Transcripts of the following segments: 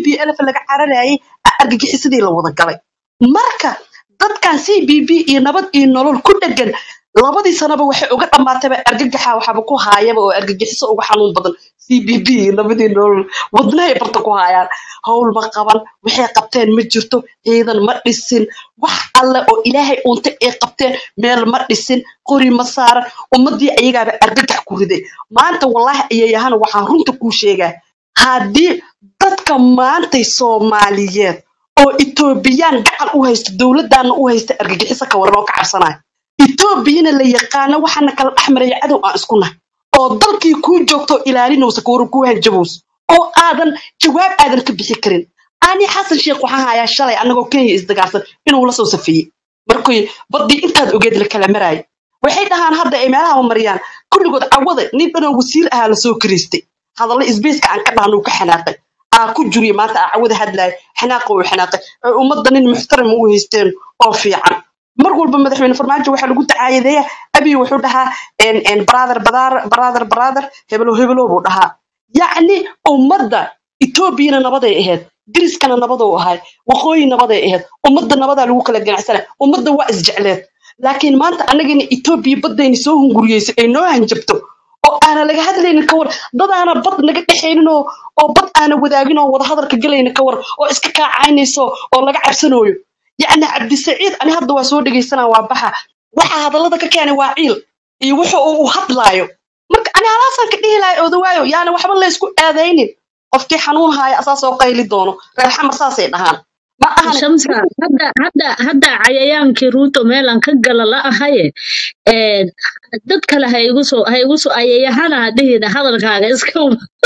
b lf laga cararayay argagixisadii la wada galay marka dadkan c b b iyo nabad iyo nolol ku dhegan labadii sanaba waxay uga dhammaatayba argagaxa waxaaba ku haayaba oo argagixiso uga xanuun badan c b b iyo nabadii nolol wadnahay barta ku haayaan howl ma qaban waxay qabteen ma jirto ciidan ma dhisin wax alle oo ilaahay unta ay qabteen meel ma dhisin qori ma saaran ummadii ayagaaba argagax ku riday maanta wallaahi ayayahana waxaan runta kuu sheegaa haddii dadka maantay soomaaliyeed oo etoobiyaan gacan u haysta dowladdaana u haysta argagixiso ka waran oo ka cabsanaya etoobiyana la yaqaano waxaana kala dhex maraya cadow aan isku nahay oo dalkii kuu joogto ilaalinaysa kawaran kuu hanjabowsa oo aadan jawaab aadan ka bixi karin ani xasan sheekh waxaan hayaa shalay annagoo kenya isdagaarsan inuu la soo safeeyey markii baddii intaad ogeed la kala maraayo waxay dhahaan hadda ay meelaha mariyaan kulligood cawada nin dhanoo wasiir ahaa lasoo kariistay hadallo isbeyska aan ka dhahnuu ka xanaaqay aa ku juriya maanta aa cawada hadlaaya xanaaqa uu xanaaqay ee ummadda nin muxtaram u haysteen oo fiican mar walba madaxweyne farmaajo waxaa lagu dacaayadeeya abiy wuxuu dhahaa brother brother brother hebelo hebelo buu dhahaa yacni ummadda etoobiyana nabaday ahayd diriskana nabaduu ahay waqooyi nabaday ahayd ummadda nabadaa lagu kala ganacsana ummadda waa isjecleed laakiin maanta annagana etoobiya baddayna soo hunguriyeysay ay noo hanjabto oo aana laga hadlaynin ka war dadaana bad naga dhexaynin oo oo bad aana wadaagin oo wada hadalka galaynin ka war oo iska kaacaynayso oo laga cabsanooyo yacni cabdisaciid ani hadda waa soo dhegaysanaa waa baxa waxa hadallada ka keenay waa ciil iyo wuxa uu u hadlaayo marka ani halaasaan ka dhihi lahay odawaayo yaani waxba laysku aadaynin qofkii xanuun haaya asaa soo qayli doono reer xamar saasay dhahaan ma ahan shamsa hadda hadda hadda cayayaankii ruuto meelan ka gala la ahaye een, dad kale ha igu soo ha igu soo ayayahana ha dhihina hadalkaaga iska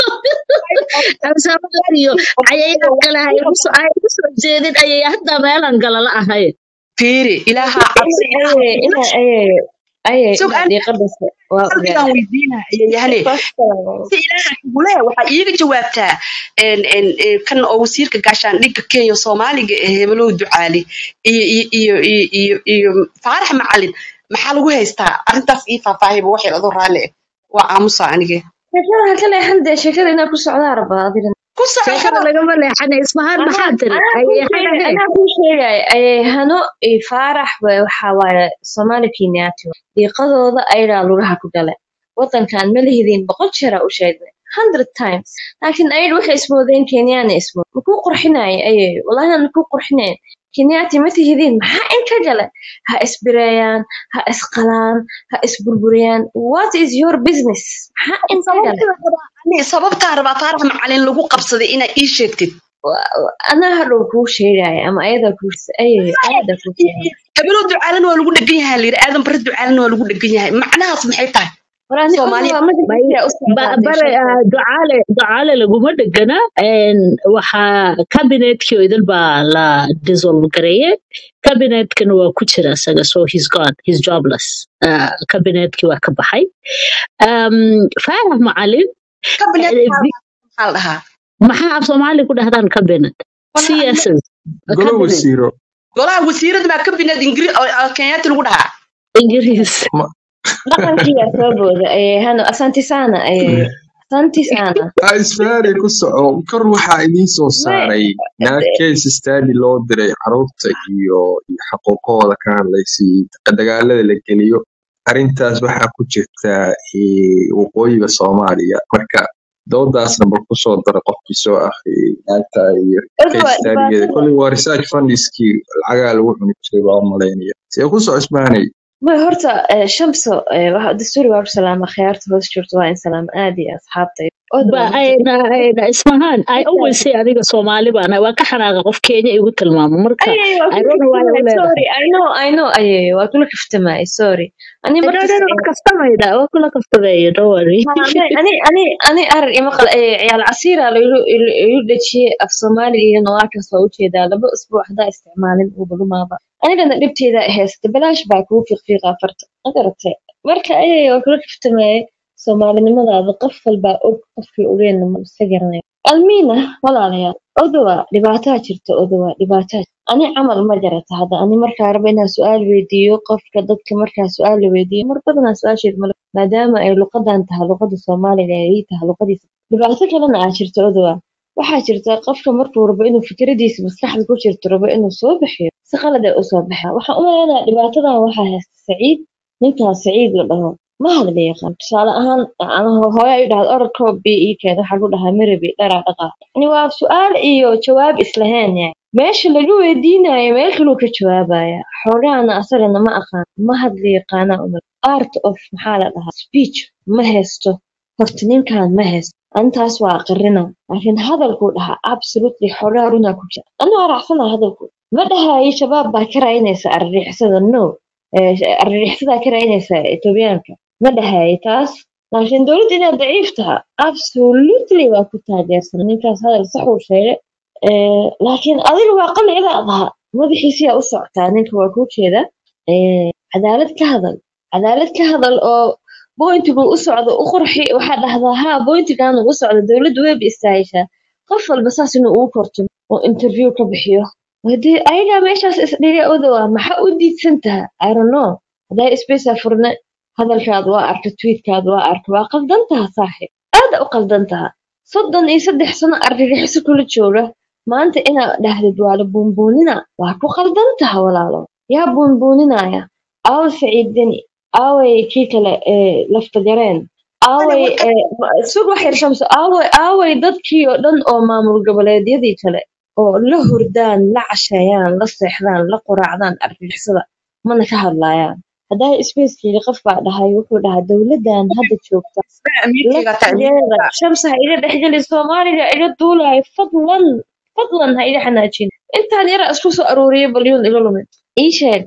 absamaar iyo cayayaan kale ha igu soo ha igu soo jeedin ayaya hadda meelan gala la ahaye fiiri ilaaha cabsi aye ina aye aye sug ina aan diiqadase waa qalbigaan ogaada weydiinaa ayayahane si ilaaha kugule waxaa iiga jawaabtaa en- en- eh, kan oo wasiirka gaashaandhigga kenya soomaaliga ee hebelow ducaali iyo iyo iyo iyo iyo iyo faarax macalin maxaa lagu haystaa arrintaas ii faahfaahiba waxay adoo raalli ah waa aamusa anige sheekada ha ka leexan dee sheekada inaa ku socdaa rabaa adiga ku soco sheekada karo lagama leexana ismahaan anaa maxaa tiri anaa kuu ayayahana sheegay he anaa kuu sheegay aye hano iyo faarax wa waxa waaye soomaali kenyaati diiqadooda ayagaa lugaha ku gale wadankan ma lihidin boqol jeera u sheegnay hundred times laakiin ayad waxay ismoodeen kenyaana ismood makuu qurxinaayo aye walahi aan makuu qurxinayn kenyaati ma tihidin maxaa in ka gale ha isbireeyaan ha isqalaan ha isburburiyaan what is your business maxaa in ka gale sababtaa rabaa ani sababtaa rabaa faarax macalin lagu qabsaday inaa ii sheegtid Wa- wa- anaa hadhow kuu sheegaya ama ayadaa kuu aye ayadaa kuu sheegaya hebelow ducaalana waa lagu dhegan yahay layidhi aadan bare ducaalana waa lagu dhegan yahay macnahaas maxay tahay walaani soomaaliya odawa bay magaciisa u ba- socdaa dee bare sheekada ah, ducaale ducaale laguma dhegana een, waxaa kabinetkii oo idil baa la dissolve gareeye kabinetkana waa ku jira isaga so he's gone he's jobless Ah, kabinetkii waa ka baxay Um, faarax macalin kabinet eh, maxaa vi- maxaa la dhahaa maxaa af soomaali ku dhahdaan cabinet Walahi aniga cs's golo cabinet wasiiro golaha wasiirada baa kabinet ingiri kenyaati lagu dhahaa ingiriis ma dhaqankiyaa soo booda aye hano asanti sana aye asanti sana ha isfaari ku soco kor waxaa idiin soo may saaray naag case study loo diray carruurta iyo iyo xaquuqahooda ka hadlaysay dagaalada la geliyo arrintaas waxaa ku jirta eh, waqooyiga soomaaliya marka doodaasna bal kusoo dara qofkii soo akhriyay naagta iyo odawa case studygeeda dhibaatada kolley waa research fundiskii lacagaa lagu cuni jiray baa u malaynaya see ku soo isbaanay may horta eh, shamso eh, waxa- dastuuri waa ku salaama khiyaarta hoos jirto waa in salaama aad iyo asxaabta odawa ba horta ayna ayna ismahaan i horta always say aniga soomaali baan waa ka xanaaqa qof kenya igu tilmaamo marka aye waa i kula don't know why u kaftamay leedahay sorry i know i know aye waa kula kaftamay sorry ani no markas no no kastamayda waa kula kaftameeya don't worry ها ما أنا أنا أنا أرى مقال عيال عسيرة يلو af soomaaliga iyo noocaas waa ujeedaa laba usbuuc haddaa isticmaalin uu balumaaba anigana dhibteeda haysta balaash baa kugu fiiqfiiqaa farta ma garatay marka ayay waa kula kaftameeyay soomaalinimadaada qof walbaa og qofkii ogeenna ma iska garanayo almiina walaalayaal odowa dhibaataa jirta odowa dhibaataa ani camal ma jarata hadda ani markaa raba inaan su-aal weydiiyo qofka dadka markaa su-aal la weydiiyo mar badanaa su-aasheed malo maadaama ay luqadan tahay luqada soomaaliga ay ii tahay luqadiisa dhibaato kalena aa jirta odowa waxaa jirta qofka markuu rabo inuu fikradiisa maskaxda ku jirto rabo inuu soo bixiyo si qalad ay usoo baxaa waxaan u maleynayaa dhibaatadan waxaa haysta saciid ninkaas saciid la dhaho ma hadla yaqaan tusaale ahaan anaho hooyo ay dhahda orodkoo bi ii keen waxaa lagu dhahaa mirabi dharaa dhaqaa yani waa su-aal iyo jawaab islahayn yani meesha laga weydiinayo meel kaluu ka jawaabaya xoogahana asagana ma aqaan ma hadla yaqaana umal art of maxaa la dhahaa speech ma haysto horta ninkan ma haysto antaas waa aqrina laakiin hadalkuu dhahaa absolutely xogaa runaa ku jira anuu aracsana hadalku ma dhahayo shabaab baa ka raadinaysa arririxisada no arririxisada ka raadinaysa etoobiyaanka ma dhahayo taas laakiin dowladda inaad daciif taha absolutely waa ku taageersan ninkaas hadal saxuu sheegay laakiin adiga waa qali inaad aha madaxiisiyaa u socotaa ninka waa kuu jeeda cadaalad ka hadal cadaalad ka hadal oo bointigu u socdo u qurxi waxaa dhahdaa haa bointigan u socdo dowladdu weyba istaahishaa qof walba saas inuu ugu korto oo interview ka bixiyo hadii ayagaa meeshaas isdhiga odowa maxaa u diidsan taha irono hadaa spacea furne hadalkaad waa arka tweetkaad waa arka waa qaldan taha saaxib aada u qaldan taha soddon iyo saddex sano argagixisa kula jooga maanta inaad dhahdid waa la buunbuunina waa ku qaldan taha walaalo yaa buunbuuninaya aawa saciid deni aaway kii kale laftagareen aaway sug wax yar shamso aaway aaway dadkii oo dhan oo maamul goboleedyadii kale oo la hurdaan la casheeyaan la seexdaan la quraacdaan argixisada mana ka hadlaayaan haddaa spacekeyga qof baa dhahay wuxuu dhahaa dowladdan hadda joogta laftigeeda shamsa ha iga dhexgeli soomaaliga iga duulayo fadlan fadlan ha iga xanaajin intaan yara isku soo aruuriyay balyuun iga lumin ii sheeg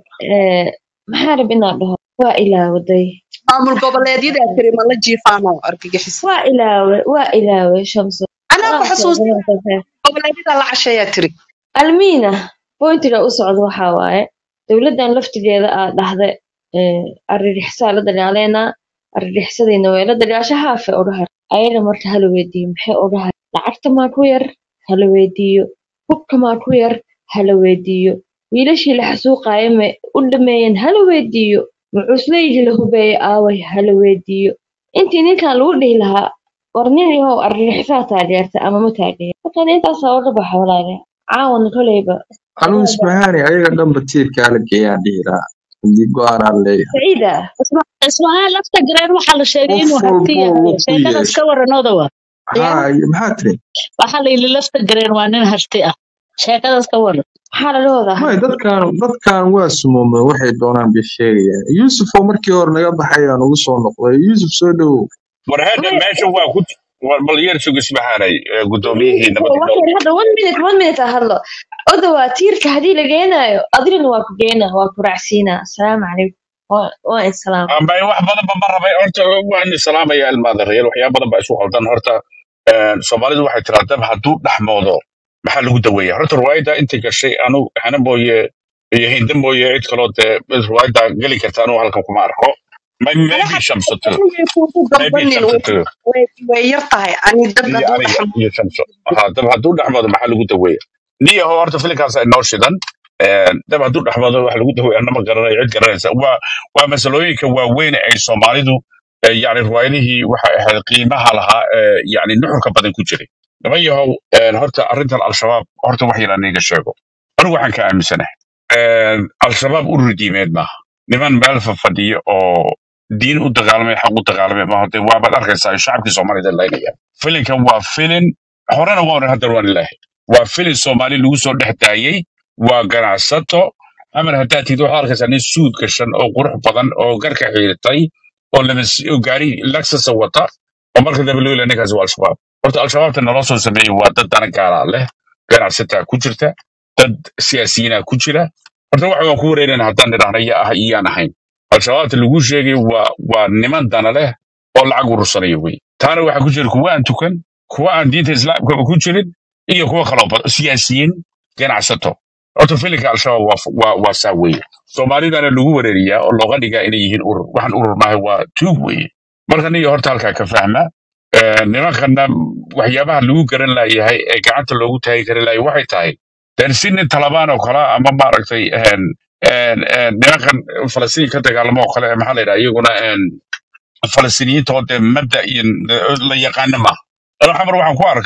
maxaa rab inaad dhaho waa ilaawaday maamul goboleedyadaa tiri ma la jiifaano argagixis waa ilaawe waa ilaawe shamso anaa ku xasuusin goboleedyada la casheeyaa tiri almiina bointiga u socda waxaa waaye dowladdan laftigeeda aa dhahda arririxsaa la dagaaleenaa arririxsadiina way la dagaasha haafe odhahar ayaga marka hala weydiiyo maxay odhahar lacagta maa ku yar hala weydiiyo hubka maa ku yar hala weydiiyo wiilashii la xasuuqaayo ma u dhameeyeen hala weydiiyo mucuusleydi la hubeeye aaway hala weydiiyo intii ninkan lagu dhihi lahaa war nin yahow arririxsaa taageerta ama ma taageer markan intaasaa oga baxa walaale caawan koleyba anuu ismahani ayaga dhanba tiirkaa la geeyaan dhihi lahaa hadii go-aanaan leeyahay saciida ismahaan lafta gareen waxaa la sheegay inuu qof harti walbo yahay ku sheekadaas yeesho ka waran odawa ya haa maxaa tiri waxaa la yidhi lafta gareen waa nin harti ah sheekadaas ka waran maxaa laga wadaa may dadkan dadkan waa sumoomeen waxay doonaan bay sheegayaan yuusuf oo markii hore naga baxay aan ugu soo noqday yuusuf soo dhowow war hadda Maya, meesha waa ku war bal yar sug ismahanay gudoomiyihii nabadda wax dhow yar hadda one minute one minute ha hadlo oda waa tiirka haddii la geenaayo adigana waa ku geena waa ku raacsiinaa asalaamu calaykum waa waa in salaam amba wax badan ba ma rabay horta waan salaamaya ilmaadareer waxyaaba badan baa isu qaldan horta een, soomaalidu waxay tiraa dab hadduu dhexmoodo maxaa lagu daweeya horta riwaayadda inta gashay anu hana mooye iyo hinda mooye cid kaloo dee riwaayadda geli karta anu halkan kuma arko May- maybe shamsato way kuugu maybe dambanin shamsato way way yar tahay ani dad iyo hadduu aniga dhexmo iyo shamso ha dab hadduu dhexmoodo maxaa lagu daweeya niyaho horta filinkaas inoo shidan Een, dab hadduu dhexmoodo waxa lagu daweeya anama garanayo cid garanaysa waa waa masalooyinka waaweyn ay soomaalidu eh, yacni riwaayadihii waxay ahayd qiimaha lahaa ee yacni nuxurka badan ku jiray niman yahow een, horta arrintan al-shabaab horta wax yar aniga sheego anigu waxaan ka aaminsanahay Een, al-shabaab urur diimeed maaha niman meel fadhiya oo diin u dagaalamay xaq u dagaalamay maaha dee waabaad arkaysaa shacabkii soomaalida laynaya filinkan waa filin horena waa oran haddana waan ilaahay waa filin soomaali lagu soo dhex daayey waa ganacsato amar haddaad tidid waxaad arkaysaa nin suud gashan oo qurux badan oo garka xiiritay oo lamas- oo gaari laksasa wata oo marka dambe loo ilaa ninkaasi waa al-shabaab horta al-shabaabta naloo soo sameeyey waa dad dana gaalaa leh ganacsataa ku jirta dad siyaasiyiinaa ku jira horta waxa waan ku wareerana haddaan nidhaahna yaa ah iyaan ahayn al-shabaabta lagu sheegay waa waa niman dana leh oo lacag urursanaya wey taana waxaa ku jira kuwa aan tukan kuwa aan diinta islaamkaba ku jirin iyo kuwa kaloo badan siyaasiyiin ganacsato horta filinka al-shabaab waa waa waa saa weeye soomaalidana lagu wareeriyaa oo looga dhigaa inay yihiin urur waxaan urur maahay waa tuug weeye marka niyo horta halkaa ka fahma Ee, nimankana waxyaabaha lagu garan laayahay ee gacanta loogu taagi kari laaya waxay tahay den si nin talabaan oo kale ama maaragtay een, een, een, nimankan falastiin ka dagaalamo oo kale maxaa la yidhaha iyaguna een, falastiiniyiinta oo dee mabda iyo la yaqaano maaha ana xamar waxaan ku arkay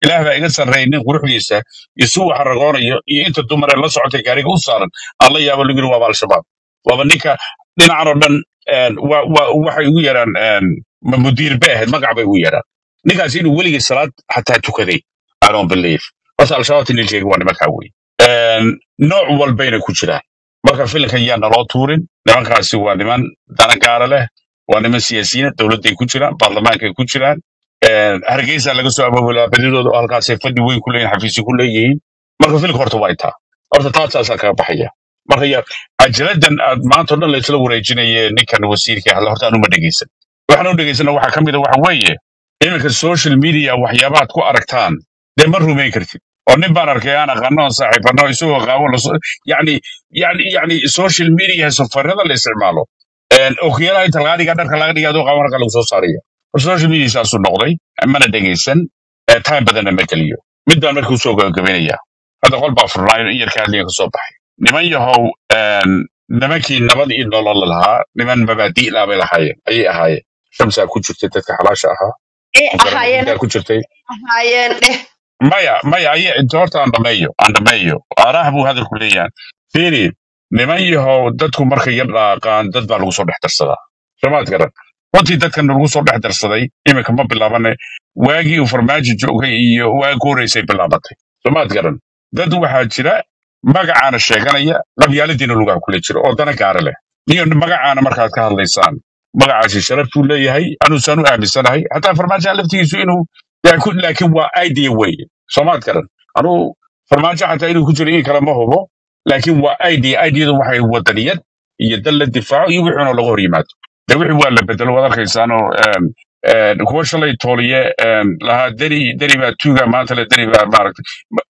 ilaah baa iga sarreeyay nin quruxdiisa iyo si uu xaragoonayo iyo inta dumaree la socotay gaariga u saaran aan la yaabo lagu yiri waaba al-shabaab waaba ninka dhinacan oo dhan een, wa- wa- waxay ugu yaraan een, ma mudiir bay ahayd magac bay ugu yaraan ninkaas inuu weligii salaad xataa tukaday i don't believe horta al-shabaabta nin sheegay waa nimankaa wey Een, nooc walbayna ku jiraan marka filinkan yaa naloo tuurin nimankaasi waa niman dana gaara leh waa niman siyaasiyiin dowladday ku jiraan baarlamaankay ku jiraan Een, hargeysa laga soo abaabulaa badidooda oo halkaasay fadhi weyn ku leeyihin xafiisyo ku leeyihiin marka filmka horta waa intaa horta taasaasaa kaga baxaya marka ya ajaladan aad maanta o dhan laysla wareejinaye ninkan wasiirka hadla horta anuma dhegeysan waxaan u dhegeysana waxaa ka mid a waxa weeye iminka social media waxyaabaad ku aragtaan dee ma rumayn kartid oo nin baan arkay aan aqaano oo saaxiibano isagoo qaabo laso yani yani yani social media safarada la isticmaalo Een, okiyalaha inta laga dhigaa dharka laga dhigaa adoo qaabo marka lagu soo saaraya social media saasuu noqday mana dhegeysan ee time badanna ma geliyo mid baan marka usoo gabagabaynaya hadda qol baa furnaayo in yarka hadliya kasoo baxay niman yahow een, nimankii nabad iyo nolol lahaa niman mabaadi'laa bay lahaayeen ayay ahaayeen shamsaa ku jirtay dadka xalaasha ahaa ee mukarama ahaayeen hindaa ku jirtay ahaayeen dheh maya maya aye inta horta aan dhameeyo aan dhameeyo araah buu hadalku leeyahay fiiri niman yahow dadku markay yar dhaaqaan dad baa lagu soo dhex darsadaa soomaad garan runtii dadkan lagu soo dhex darsaday iminka ma bilaabane waagii uu farmaajo joogay iyo waagi ku horreysay bilaabatay soomaad garan dad waxaa jira magacaana sheeganaya qabyaaladiina lugaha kule jira oo dana gaara leh iyo magacaana markaad ka hadlaysaan magacaasi sharaftuu leeyahay anuusaan u aaminsanahay hataa farmaajoha laftigiisu inuu yaa ku- laakiin waa idea weye soomaad garan anuu farmaajo xataa inuu ku jiro in kale ma hubo laakiin waa idea ideadu waxay wadaniyad iyo dal la difaaco iyo wixii laga hor yimaado de wixii waa la bedelo waad arkaysaanoo em, em, kuwa shalay tooliye em, lahaa deri deri baa tuuga maanta le deri baa maaragtay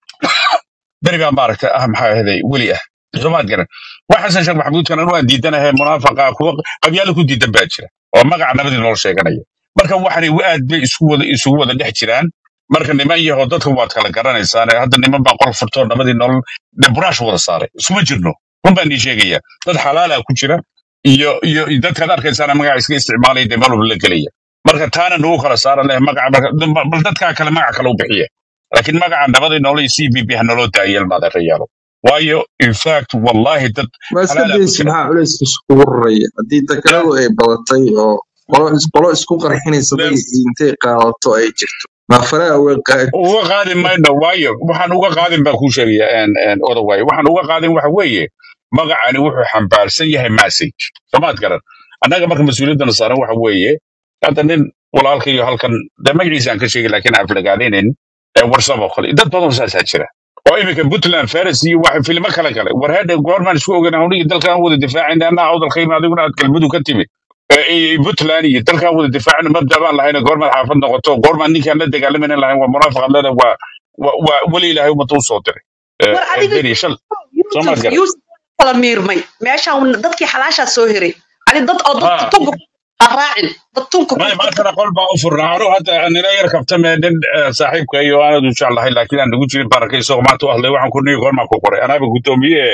deri baa maaragtay ah maxaa ahday weli ah soomaad garan wax xasan sheekh maxamuudkan anu aan diidanahay munaafaqa kuwa qabyaalo ku diidan baa jira oo magaca nabadii noo sheeganaya marka waxanay aad bay isku wada isugu wada dhex jiraan marka niman yaho dadka waad kala garanaysaan hadda niman baa qol furtoo nabadii nolol de buraash wada saaray isuma jirno run baan ii sheegaya dad xalaala ku jira iyo iyo iyo dadkaad arkaysaan magaca iska isticmaalaya dee malwalba la gelaya marka taana nagu kala saara leh magaca marka bal dadkaa kale magac kale u bixiya laakiin magaca nabadii nolol iyo c b b ha naloo daayeel maadeerayaalo waayo in fact wallahi dad ma iska xalaala ku daysi jira maxaa culays iskugu raraya haddii dakaladu ay badatay oo qolo is- qolo isku qarxinaysa magacii intay qaadato ay jirto ma faraha uga qaad uga qaadin mayno waayo waxaan uga qaadin baan kuu sheegaya en- en, odawaayo waxaan uga qaadin waxa weeye magacani wuxuu xambaarsan yahay message soomaad garan annaga marka mas-uuliyaddana saaran waxa weeye hadda nin walaalka iyo halkan de magaciisa aan ka sheegay laakiin aan filagaadaynin warsab oo kale dad badan saasaa jira oo iminka puntland faris iyo wax filmo kale kale war hadha goormaan isku ogan hawlihii dalkaan wada difaacayna anaa awdalkayma adiguna aad galmudug ka timid Eh, iyo puntland iyo dalkaan wada difaacayna mabda baan lahayna goormaad xaafad noqoto goormaan ninkaan la dagaalamayna lahayn waa munaafiqad leeda waa waa waa weli ilaahay ummadda u soo diray Eh, war eh, adiga beri shal soomaad yuusuf garan yuusuf kala miirmay meeshaan dadkii xalaashaa soo heray ani dad oo dadka ha tunka ha raacin dad tunka ku maya dadka maantana qol baa u furnaa anu hadda nila yar kaftame nin eh, saaxiibka iyo aanad u jeclahay laakiin aan nagu jirin barakay isagoo maanta u hadlay waxaan ku nihi goormaa ku qoray anaaba guddoomiye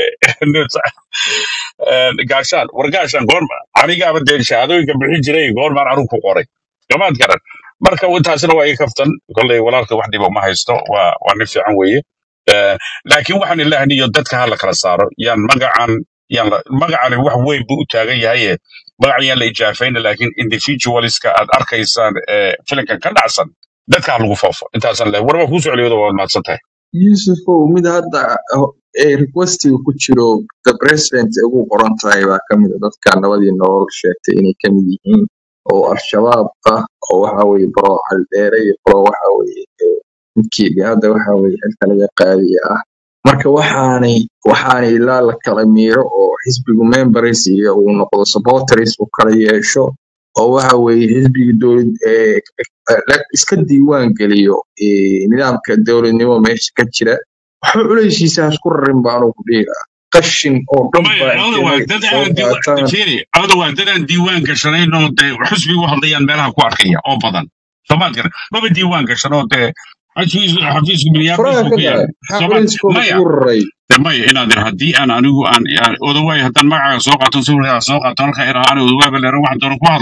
Eh, gaashaan war gaashaan goorma anigaaba dee shahaadooyinka bixin jiray goormaan anigu ku qoray gamaad garan marka intaasina waa ii kaftan kolley walaalka wax dhiba uma haysto waa waa nin fiican weeye Eh, laakiin waxaan ilaahniyo dadka ha la kala saaro yaan magacan yaan la- magacani wax weyn buu u taagan yahaye magacan yaan la ijaafayna laakiin individualska aad arkaysaan ee filinkan ka dhacsan dadka ha lagu foofo intaasan leh warba kuu socliyada waad mahadsan tahay yusufow mid hadda oh, ee requestiga ku jiro the president ay ugu qoran tahay baa ka mid a dadka nabadii nolol sheegtay inay ka mid yihiin oo al-shabaab ah oo waxa weye baro caldheere iyo baro waxa weye eh, midkii hadda waxa weye xilka laga qaadiya ah marka waxaanay waxaanay ilaa la kala miiro oo xisbigu members iyo uu noqdo supporters uu kala yeesho oo waxa weeye xisbiga dowlad ee la- iska diiwaan geliyo eh, nidaamka dowladnimo meesha ka jira waxba culaysiisa ha isku rarin baanu ku dhihi lahaa qashin oo dhan maya baa cawda intay waa magac dad soo aan diiwaan qaataan fiiri cawda waa dad aan diiwaan gashanayn oo dee xusbi u hadlayaan meelaha ku arkaya oo badan soomaad garan maba diiwaan gashan oo dee xafiis xafiiska minneapolis faraha buu ka ku yaala daray maxaa soomaad culayskooda maya ugu raray de maya inaad ir haddii aan anigu aan aan odawaay haddaan magacaaga soo qaato sawirkaaga soo qaato halka iraa ani odawaaba leeran waxaan doono ku hadlo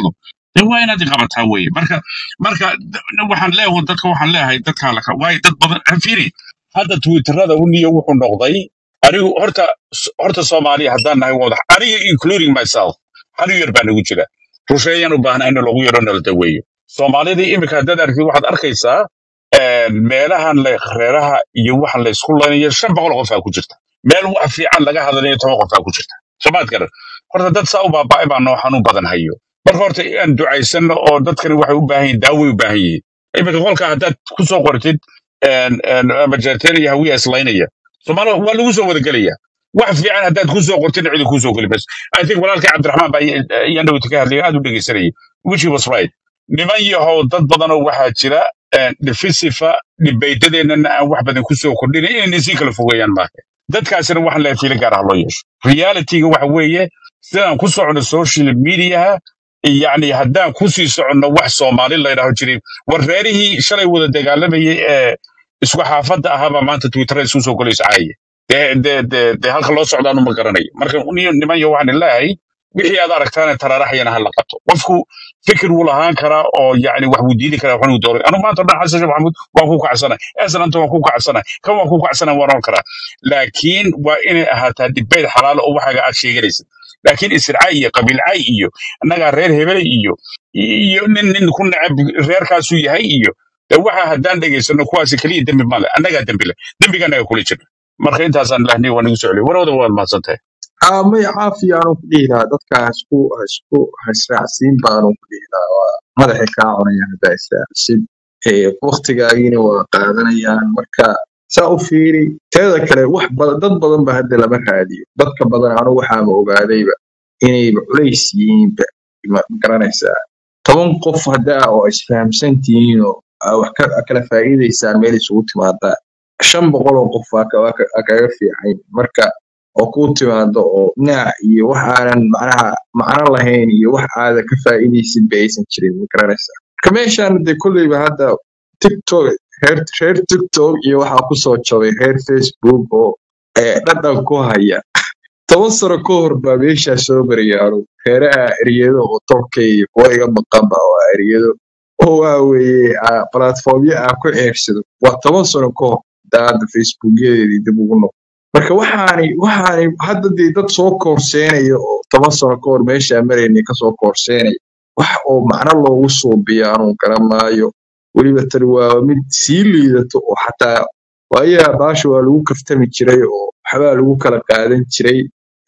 dee waa inaad qabataa weye marka marka d- waxaan leeyahay dadka waxaan leeyahay dadkaa laka waayo dad badan fiiri hadda twitterada uniyo wuxuu noqday anigu horta horta soomaaliya haddaan nahay wada aniga including myself hal yar baa nagu jira rusheeyaan u baahnaa in lagu yaro nala daweeyo soomaalidii iminka haddaad aragtid waxaad arkaysaa een, meelahan le reeraha iyo waxan la isku laynayo shan boqol qof aa ku jirta meel wax fiican laga hadlayo toban qof aa ku jirta somaad garan horta dad saa u baaba'ay baa noo xanuun badan hayo marka horta aan ducaysanno oo dadkani waxay u baahan yihiin daaway u baahan yihiin iminka qolka haddaad ku soo qortid een, een, majeerteen iyo hawiya islaynaya soomaali waa lagu soo wada gelaya wax fiican haddaad ku soo qortid cidi kuu soo geli bas i think walaalkay cabdiraxmaan baa iyaan dhawta ka hadlaya aad u dhegeysanayay which he was right niman yahow dad badanoo waxaa jira een, dhifisifa dhibaydadeenana aan wax badan ku soo kordhinin inayna sii kala fogeeyaan maaha dadkaasina waxaan leeyahay fiilo gaar ah loo yeesho realityga waxa weeye sidaan ku socono social mediaha yacni haddaan ku sii soconno wax soomaali la yidhaaho jiray war reerihii shalay wada dagaalamayay ee isku xaafadda ahaabaa maanta twitter isu soo golaysa caaya dee dee dee dee halka loo socdaanu ma garanayo marka niyo niman yo waxaan leeyahay wixii aad aragtaane taraaraxyana ha la qabto qofku fikir wuu lahaan karaa oo yacni wax buu diidi karaa waxna uu dooray anu maanta o dhan xasan sheekh maxamuud waan ku kacsanay esananta waan ku kacsanay kan waan ku kacsanay waan oran karaa laakiin waa inay ahaataa dhibayd xalaalo oo waxaaga aad sheeganaysid laakiin isircay iyo qabiilcay iyo annagaa reer hebele iyo iyo nin nin ku necab reerkaasuu yahay iyo de waxa haddaan dhegaysano kuwaasi keliya dembi male annagaa dembi leh dembiga annaga kula jirna marka intaasaan lahniy waa nagu soo celiy warwada waad mahadsantahay aa may caafi aanu ku dhihi lahaa dadka hasku hasku hasraacsiin baanu ku dhihi lahaa waa madaxay kaa cunayaan haddaa israacsin waktigaagiina waa qaadanayaan marka saa u fiiri teeda kale wax badan dad badan ba hadda lama raadiyo dadka badan anu waxaama ogaadayba inayba culays yihiinba ma ma garanaysaa toban qof haddaa oo isfahamsan tihiin oo aa wax ka aa kala faa'iidaysaan meel isugu timaadaa shan boqol oo qof aa ka- aa ka- aa kaga fiican marka oo kuu timaado oo naac iyo wax aanan macnaha macno lahayn iyo wax aada ka faa'iidaysid ba aysan jirin ma garanaysaa marka meeshaan dee kolleyba hadda tiktok reer reer tiktok iyo waxaa kusoo jabay reer facebook oo eh, dhadhan ku haya toban sano ka hor baa meeshaa soo marayaan reeraha eryado oo tolka iyo kuwa iga maqanba oo ah eryado oo waa weeye ah, platformyo aan ku ceersado waa toban sano ka hor daa hadda facebookyadeedii dib ugu noqo marka waxaani waxaani hadda dee dad soo koorseenaya oo toban sano ka hor meeshaa maraynay kasoo koorseenaya wax oo macno loogu suubiya anuu garan maayo weliba tani waa mid sii liidato oo xataa waayaha baasha waa lagu kaftami jiray oo waxbaa lagu kala qaadan jiray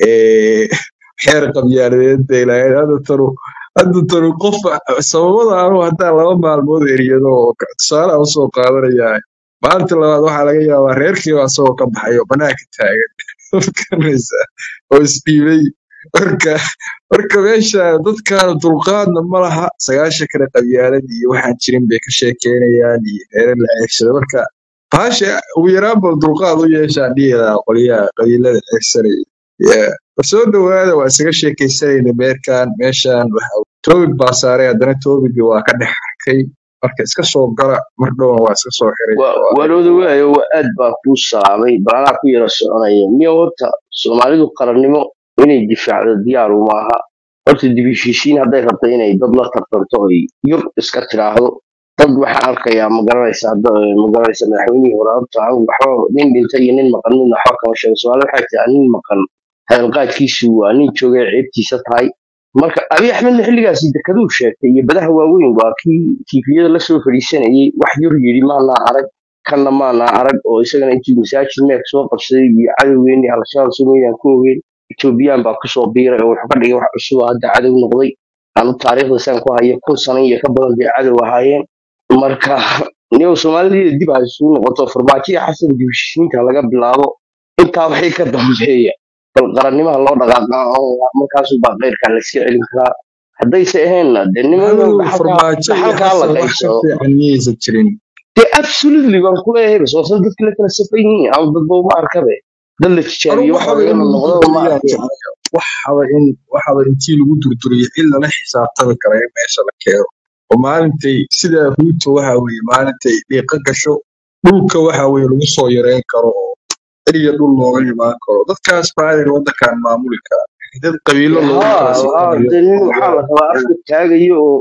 ee, xeer qabyaaladeed bay lahayd hadda tanu hadda tanu qof sababada anu haddaan laba maalmood eriyado oo ka- tusaale aan usoo qaadanayaa maalinta labaad waxaa laga yaabaa reerkiiba asagoo ka baxay oo banaanka taagan garanaysaa oo isdhiibay marka marka meesha dadkaan dulqaadna ma laha sagaashan kale qabyaalad iyo waxaan jirin bay ka sheekeynayaan iyo reere la ceegsada marka baasha ugu yaraan ba dulqaad u yeeshaan dhihi lahaa qolyaha qabiilada ceegsanaya Yeah. war soo dhawaada waa isaga sheekaysanayna meerkan meeshan waxa toobig baa saaray haddana toobigii waa ka dhex arkay marka iska soo gala mar dhowna waa iska soo xiray waa warooda waayo waa aad baa kuu salaamay balanaa ku yara soconaya miya horta soomaalidu qarannimo inay difaacdo diyaaru maaha horta dibishiishiin hadday rabto inay dad la tartanto oy yur iska tiraahdo dad waxaan arkayaa magaranaysaa da- magaranaysa madaxweynihii hore horta anigu waxba nin dhintay iyo nin maqan midna waxba kama sheego soomaali waxay tiraa nin maqan hadalqaadkiisu waa nin joogay ceebtiisa tahay marka abiy axmedna xilligaasi dekaduu sheegtay iyo badaha waaweyn waa kii tiifiyada lasoo fadhiisanayay wax yur yidhi maanaa arag kanna maanaa arag oo isagana intuu masaajid meek soo qabsaday iyo cadowgeeni al-shabaab soomaaliyaan ku ogeyn etoobiyaan baa kusoo biiray oo wuxuu ka dhigay wax cusub oo hadda cadow noqday anu taariikhda saan ku hayo kun sano iyo ka badan bay cadow ahaayeen marka niyow soomaalida dib ha isugu noqoto farmaajoya xasan dibishiinta laga bilaabo intaa waxay ka dambeeya bal qarannimaha loo dhaqaaqaa oo markaasu baa keyrkaa layska celin karaa haddayse aheenna dee nimanka madow dhaxalkaa farmaajo iyo dhaxalkaa la xasan wax ka qaybsado fiican miyaysan jirin dee absolutely baan kuleeyahay bas waa sida dadka la kala safan yihiin ama dadba uma arkabe dad la anu tijaabiyo waxa waxaba laga in lagu noqdaba ma durduriyaan arkeen jeclaya waxaba in waxaba intii lagu durduriyo in lala xisaabtami kara in meesha la keeno oo maalintay sida ruuto waxa weeye maalintay dhiiqa gasho dhulka waxa weeye lagu soo yareyn karo oo eriya dhul looga imaan karo dadkaas baadir wadankan maamuli kara dad qabiilo loogu kala haa haa sifanayo dee nin oo waxaa waa la rabaa afka taagayo oo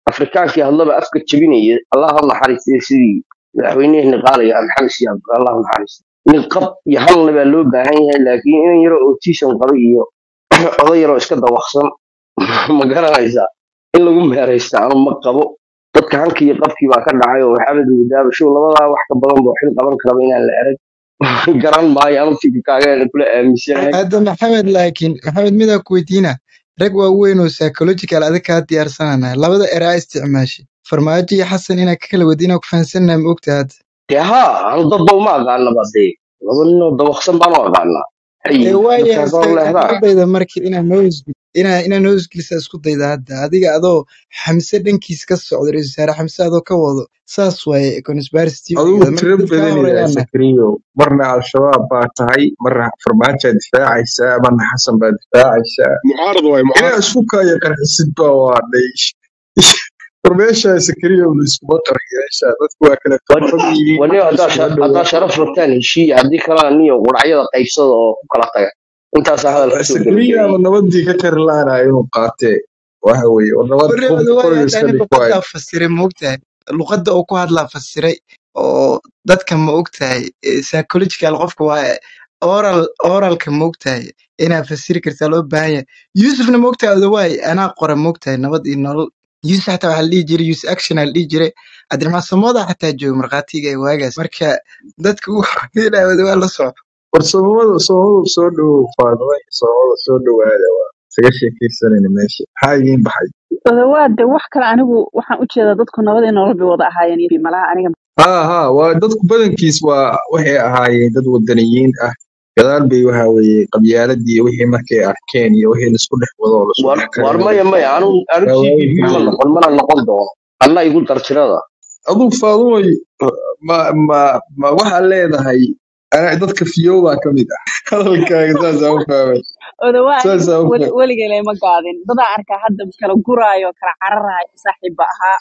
afrikaankii hadlaba afka jebinaya allah ha naxariistay sidii madaxweyneheenna qaalaya maxamed siyaab allah ha naxariistay nin qab iyo halna baa loo baahan yahay laakiin inan yaro autism qaba iyo oday yaroo iska dawaqsan ma garanaysaa in lagu meeraysta anu ma qabo dadka hankii iyo qabkii baa ka dhacay oo maxamed wadaaba show labadaa wax ka badan boo xil qaban karaba inaan la erag garan maayo anu fikirkaaga kula aaminsanahay hadda maxamed laakiin maxamed midaa ku weydiina rag waaweyn oo psychological adag kaa diyaarsanana labada eraa isticmaashay farmaajo iyo xasan inaa ka kala wadi inaa ku fahansannaha ma ogta hadda dee haa anu dadba uma aqaanaba dee laba ninoo dawaqsan baan u aqaanaa ee hay waaya dadkaa goor leehdaa isku dayda marka inaa noosgil inaa inaa noosgilisa isku dayda hadda adiga adoo xamse dhankiis ka socda ra-iisul wasaare xamse adoo ka wado saas waaye conspiracy adigu theory-gada marka tiro dad kaa badan yahay horeeyaana sakriyo marna al-shabaab baa tahay marna farmaajoa difaacaysaa marna xasan baa difaacaysaa mucaarad waay inaa mucaarad isku kaayo qarxisid baa waa dhaysh war meeshaa sakriyo laiskuma qarxiyeesha dadku waa kala tabaran yihiin waniyo haddaa iskuma sha- haddaa dhowaa sharaf rabtaan heshiiya haddii kalena niyo quracyada qaybsada oo ku kala taga intaasaa hadal kusoo sakriyaaba gebagabeeyey nabadii ka kari laanayo inuu qaatee waxa weeye war nabad warre hub odawaay qoriga hadda iska ani dhig waayo luqaddaa fasiray ma ogtahay luqadda uu ku hadlaa fasiray oo dadka ma ogtahay eh, psychological qofka waa oral oralka ma ogtahay inaa fasiri kartaa loo baahan yahay yusufna ma ogtahay odawaay anaa qora ma ogtahay nabad iyo nolol yusuf xataa waxaa la dhihi jiray yusuf action aa la dhihi jiray cabdiraxmaan samooda xataa jooga markhaatiga ee waagaas marka dadka uu xaqiilaya odawaa la soco war soomada soomada soo dhowow faadima iyo soomada soo dhowaada waa isaga sheekaysanayna meesha maxaa idiin baxay odawaade wax kale anigu waxaan u jeedaa dadku nabadii nolol bay wada ahaayeen iyo malaha aniga haa haa waa dadku badankiis waa waxay ahaayeen dad wadaniyiin ah gadaal bay waxa weeye qabyaaladii iyo wixii markay arkeen iyo wixii laisku dhex wado oo laisku war dhex war karinay maya maya anu anu waa t v waayihii ma weeye noqon mana noqon doono anna igu dartirada aduu faadumay ma ma ma waxaad leedahay ana dadka fiyowbaa ka mid ah hadalkaaga saasaa u fahmay odawaa aniga saasaa u weli fahmay weligay lama gaadin dadaa arkaa hadda kala guraayo kala cararaayo saaxiibba ahaa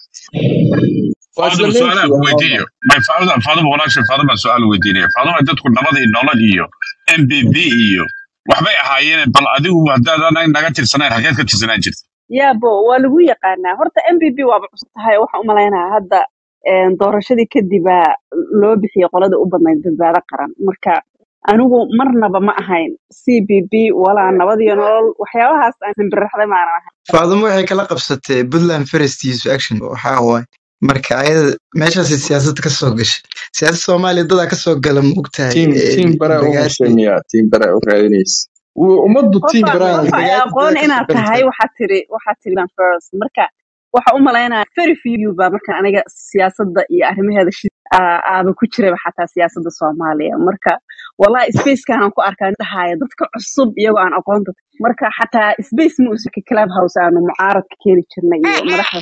waa isla faaduma su-aalaha meeshii ku waa weydiiyo may faaduma faaduma walaashay faaduma su-aal weydiinaya faaduma dadku nabad iyo nolol iyo m b b iyo waxbay ahaayeen bal adigu haddaadan naga tirsanayn xageed ka tirsanaan jirta yaabo waa lagu yaqaanaa horta m b b waaba cusub tahay waxaan u malaynayaa hadda een, doorashadii kadibaa loo bixiyey qolada u badnayd badbaado qaran marka anigu marnaba ma ahayn c b b walaa nabad iyo nolol waxyaabahaas aan himbirraxday maanan ahayn faadumo waxay kala qabsatay puntland first yusuf action waxaa waaye marka ayada meeshaasay siyaasadda ka soo gashay siyaasadda soomaaliya dadaa kasoo gala ma ogtahay tiim tiim baraa u bagaasi heshamiyaa tiim baraa u raadinaysa Wu- ummaddu tiim qofa baraa qofa ay bagaasi aqoon dadaa kasoo inaad tahay galata waxaad tiri waxaad tiri ban first marka waxa u malaynaya very few baa marka aniga siyaasadda iyo arrimaheeda shi aa- aaba ku jiraba xataa siyaasadda soomaaliya marka wallahi spacekanaan ku arkaa dhahaya dadka cusub iyagoo aan aqoonta marka xataa space ma usika club house aanu mucaaradka keeni jirnay iyo madaxda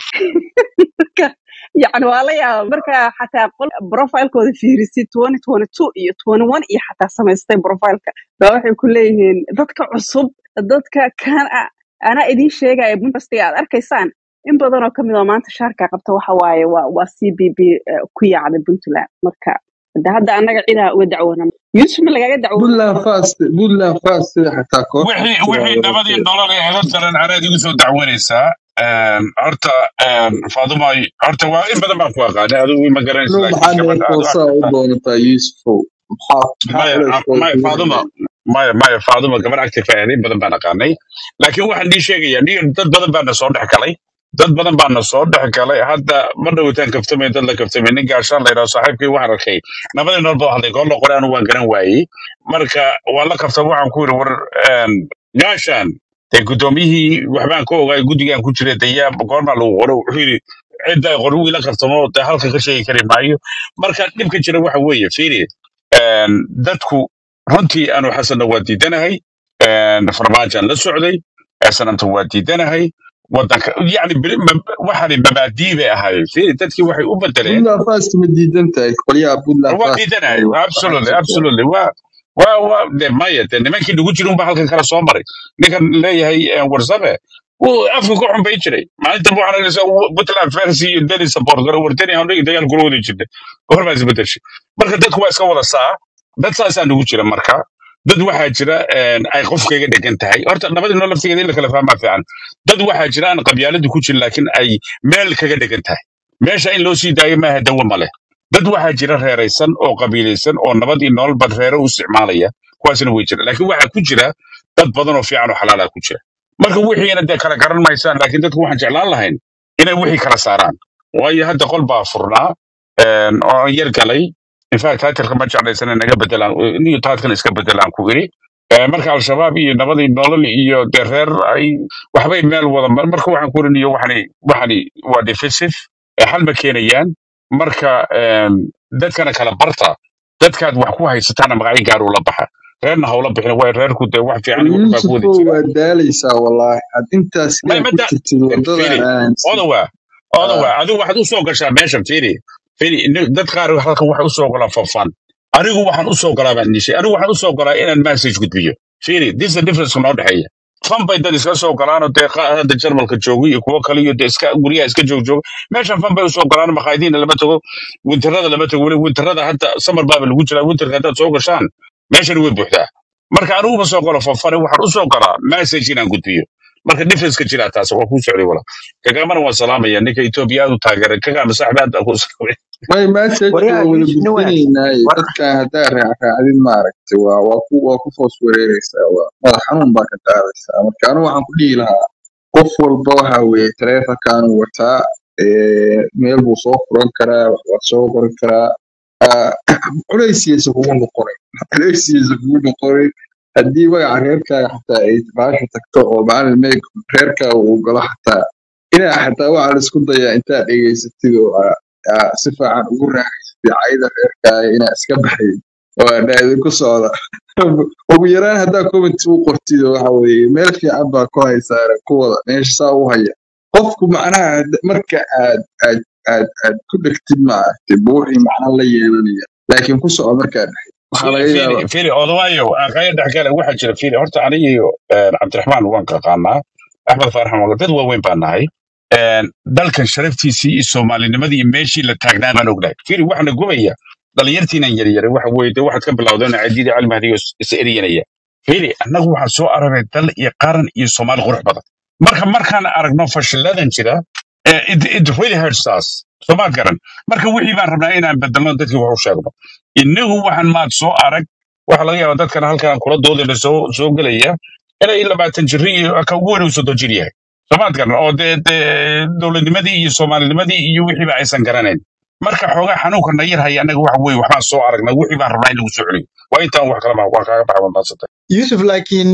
marka yacni waa la yaaba marka xataa qol profilekooda fiirisid 2022 iyo 21 iyo xataa samaystay profileka baa waxay ku leeyihiin dadka cusub dadka kan ah anaa idiin sheegaya buntastiga aad arkaysaan in badan oo kamid oo maanta shaarka qabta waxa waaye waa waa c b b eh, ku yaacda puntland marka hada hadda annaga cidaa uga dacwoona yusuf ma lagaga dacwoona puntland fast puntland fast sida xataa koox wixii sidaa wixii nabad iyo wadatay nolol ee helo daran anaad igu soo dacwanaysaa Een, horta een, faaduma horta waa in badan baan ku aqaanay adigu ma garanaysa anuu laakiin maxaa gabadha aad u neefoosaa u aragtaa doonataa yuusufow maxaa maxaa maya culeyskooda maya kugu faaduma xidhay maya maya faaduma gabar active ah in badan baan aqaanay laakiin waxaan dhii sheegayaa niyo dad badan baana soo dhex galay dad badan baana soo dhex galay hadda ma dhawitaan kaftamay dad la kaftamay nin gaashaan la yidhaho saaxiibkii waxaan arkay nabadii nool baa hadlay goor la qoray anu waan garan waayey marka waa la kafta waxaan ku yidhi war een, gaashaan dee guddoomiyihii waxbaan ka ogaay guddigaan ku jiray dee yaa goormaa lagu qoro wuxuu yidhi cidda qori wii la kaftamo dee halka ka sheegi kari maayo marka dhibka jira waxa weeye fiiri een, dadku runtii anu xasanna waa diidanahay een, farmaajaan la socday sananta waa diidanahay wadanka yani beri- ma- waxaani mabaadii bay ahaayeen fiiri dadkii waxay u bedeleen puntland fast ma diidan tahay qolyaha puntland waa fast diidanahay ay wax absolutely waxaan absolutely waa waa waa de maya de nimankii nagu jira unba halkan kala soo maray ninkan leeyahay eh, warsame wuu afka ku xunbay jiray maalinta waxaan aragnaysaa puntland fersi iyo deni support garo wardeni aan dagaal kula wada jirnay goor baa isbedeshay marka dadku waa iska wada saa dad saasaa nagu jira marka dad waxaa jira een, ay qofkayga dhegan tahay horta nabadii noo laftigeeda in la kala fahmaa fiican dad waxaa jira aan qabyaaladu ku jirin laakiin ay meel kaga dhegan tahay meesha in loo sii daayo maaha dawo male dad waxaa jira reeraysan oo qabiilaysan oo nabad iyo nololba reero u isticmaalaya kuwaasna way jira laakiin waxaa ku jira dad badan oo fiican oo xalaala ku jira marka wixiina dee kala garan maysaan laakiin dadku waxaan jeclaan lahayn inay wixii kala saaraan waayo hadda qol baa furnaa een, oo aan yar galay infact titleka ma jeclaysana naga bedelaan niyo taadkan iska bedelaan ku iri Ee, marka al-shabaab iyo nabadii nolol iyo dee reer ay waxbay meel wada mar- marka waxaan ku irinayo waxani waxani waa defensive ee xal ma keenayaan marka een, dadkana kala barta dadkaad wax ku haysataana magacyo gaar ula baxa reerna hawla bixin way reerku dee wax fiican iyo wax baa ku wada yuusufo jira waa daalaysaa wallaahi had intaas ma yaa ma ku da jirtid waddadan firi aansi odawa odawa adigu waxaad u soo gashaa meeshan firi firi ni- dad qaar halkan waxay u soo golaan fafan anigu waxaan u soo galaa baan nishay anigu waxaan u soo galaa inaan message gudbiyo firi this is the difference noo dhexeeya fan bay dad iska soo galaanoo dee qa- hadda jarmalka jooga iyo kuwo kale iyo dee iska guryaha iska joog jooga meeshan fan bay usoo galaan makhaayadiina lama tago winterada lama tago weli winterada hadda samar baaba lagu jiraa winterka haddaad soo gashaan meeshan way buuxdaa marka anigu ma soo galo fanfane waxaan u soo galaa message inaan gudbiyo marka difference ka jiraa taas waa kuu socday wala kagamana waan salaamaya ninka etoobiya aad u taageeray kagama saaxiib aad baan kuu salaamay may message waryaa waa wada yuusuf nin wanaagsan gudbinaynaaye war dadkan haddaa raacraacdid maaragtay waa waa ku waa ku foos wareereysaa waa madax xanuun baa ka qaadaysaa marka anigu waxaan ku dhihi lahaa qof walba waxa weeye taleefankaanu wataa ee, meel buu soo furan karaa wax waa soo qori karaa Ah, culaysiisa kugu noqonay culaysiisa kugu noqonay haddii magaca reerkaaga xataa ay baasha tagto oo macalin meeg reerkaaga uu galo xataa inaa xataa waxaa la isku dayaa intaad dhegaysatid oo aa- aa si fiican ugu raaxaysatid cayda reerkaaga inaa iska baxayd oo aa dhahdin ku socda ugu yaraan haddaa comment u qortid oo waxa weeye meel fiican baa ku haysaare kuwada meesha saa u haya qofku macnaha had- marka aad aad aad aad ku dhegtid maaragtay buuxii macna la yeelanaya laakiin ku soco markaa dhexid waxaa fili laga fili yaabaa fili odawaayo aqaya dhexgale waxaa jira fili horta aniga iyo een, cabdiraxmaan waan qaqaanaa axmed faarax waan dad waaweyn baan nahay Een, dalkan sharaftiisii iyo soomaalinimadii iyo meeshii la taagnaa baan ognahay fili waxna gubaya dhalinyartiinan yaryaray waxa weye de waxaad ka bilowdeen cadiidi calmahdiyo is eriyanaya fili annagu waxaan soo aragnay dal iyo qaran iyo soomaali qurux badan marka markaan aragno fashiladan jira eh, it, it really hurts us soomaad garan marka wixii baan rabnaa inaan bedelno dadkii wax u sheegno innagu waxaan maad soo arag waxaa laga yaabaa dadkan halkan kula doodayna soo soo gelaya inay labaatan jiri iyo ka ugu weyn uu soddon jir yahay soomaad garan oo dee dee dowladnimadii iyo soomaalinimadii iyo wixiiba aysan garanayn marka xoogaa xanuunka na yar haya annaga waxa weeye waxbaan soo aragnay wixii baan rabnaa in lagu soo celiyo waa intaan wax kala maa waa kaaga baxa wadaasatay yusuf laakiin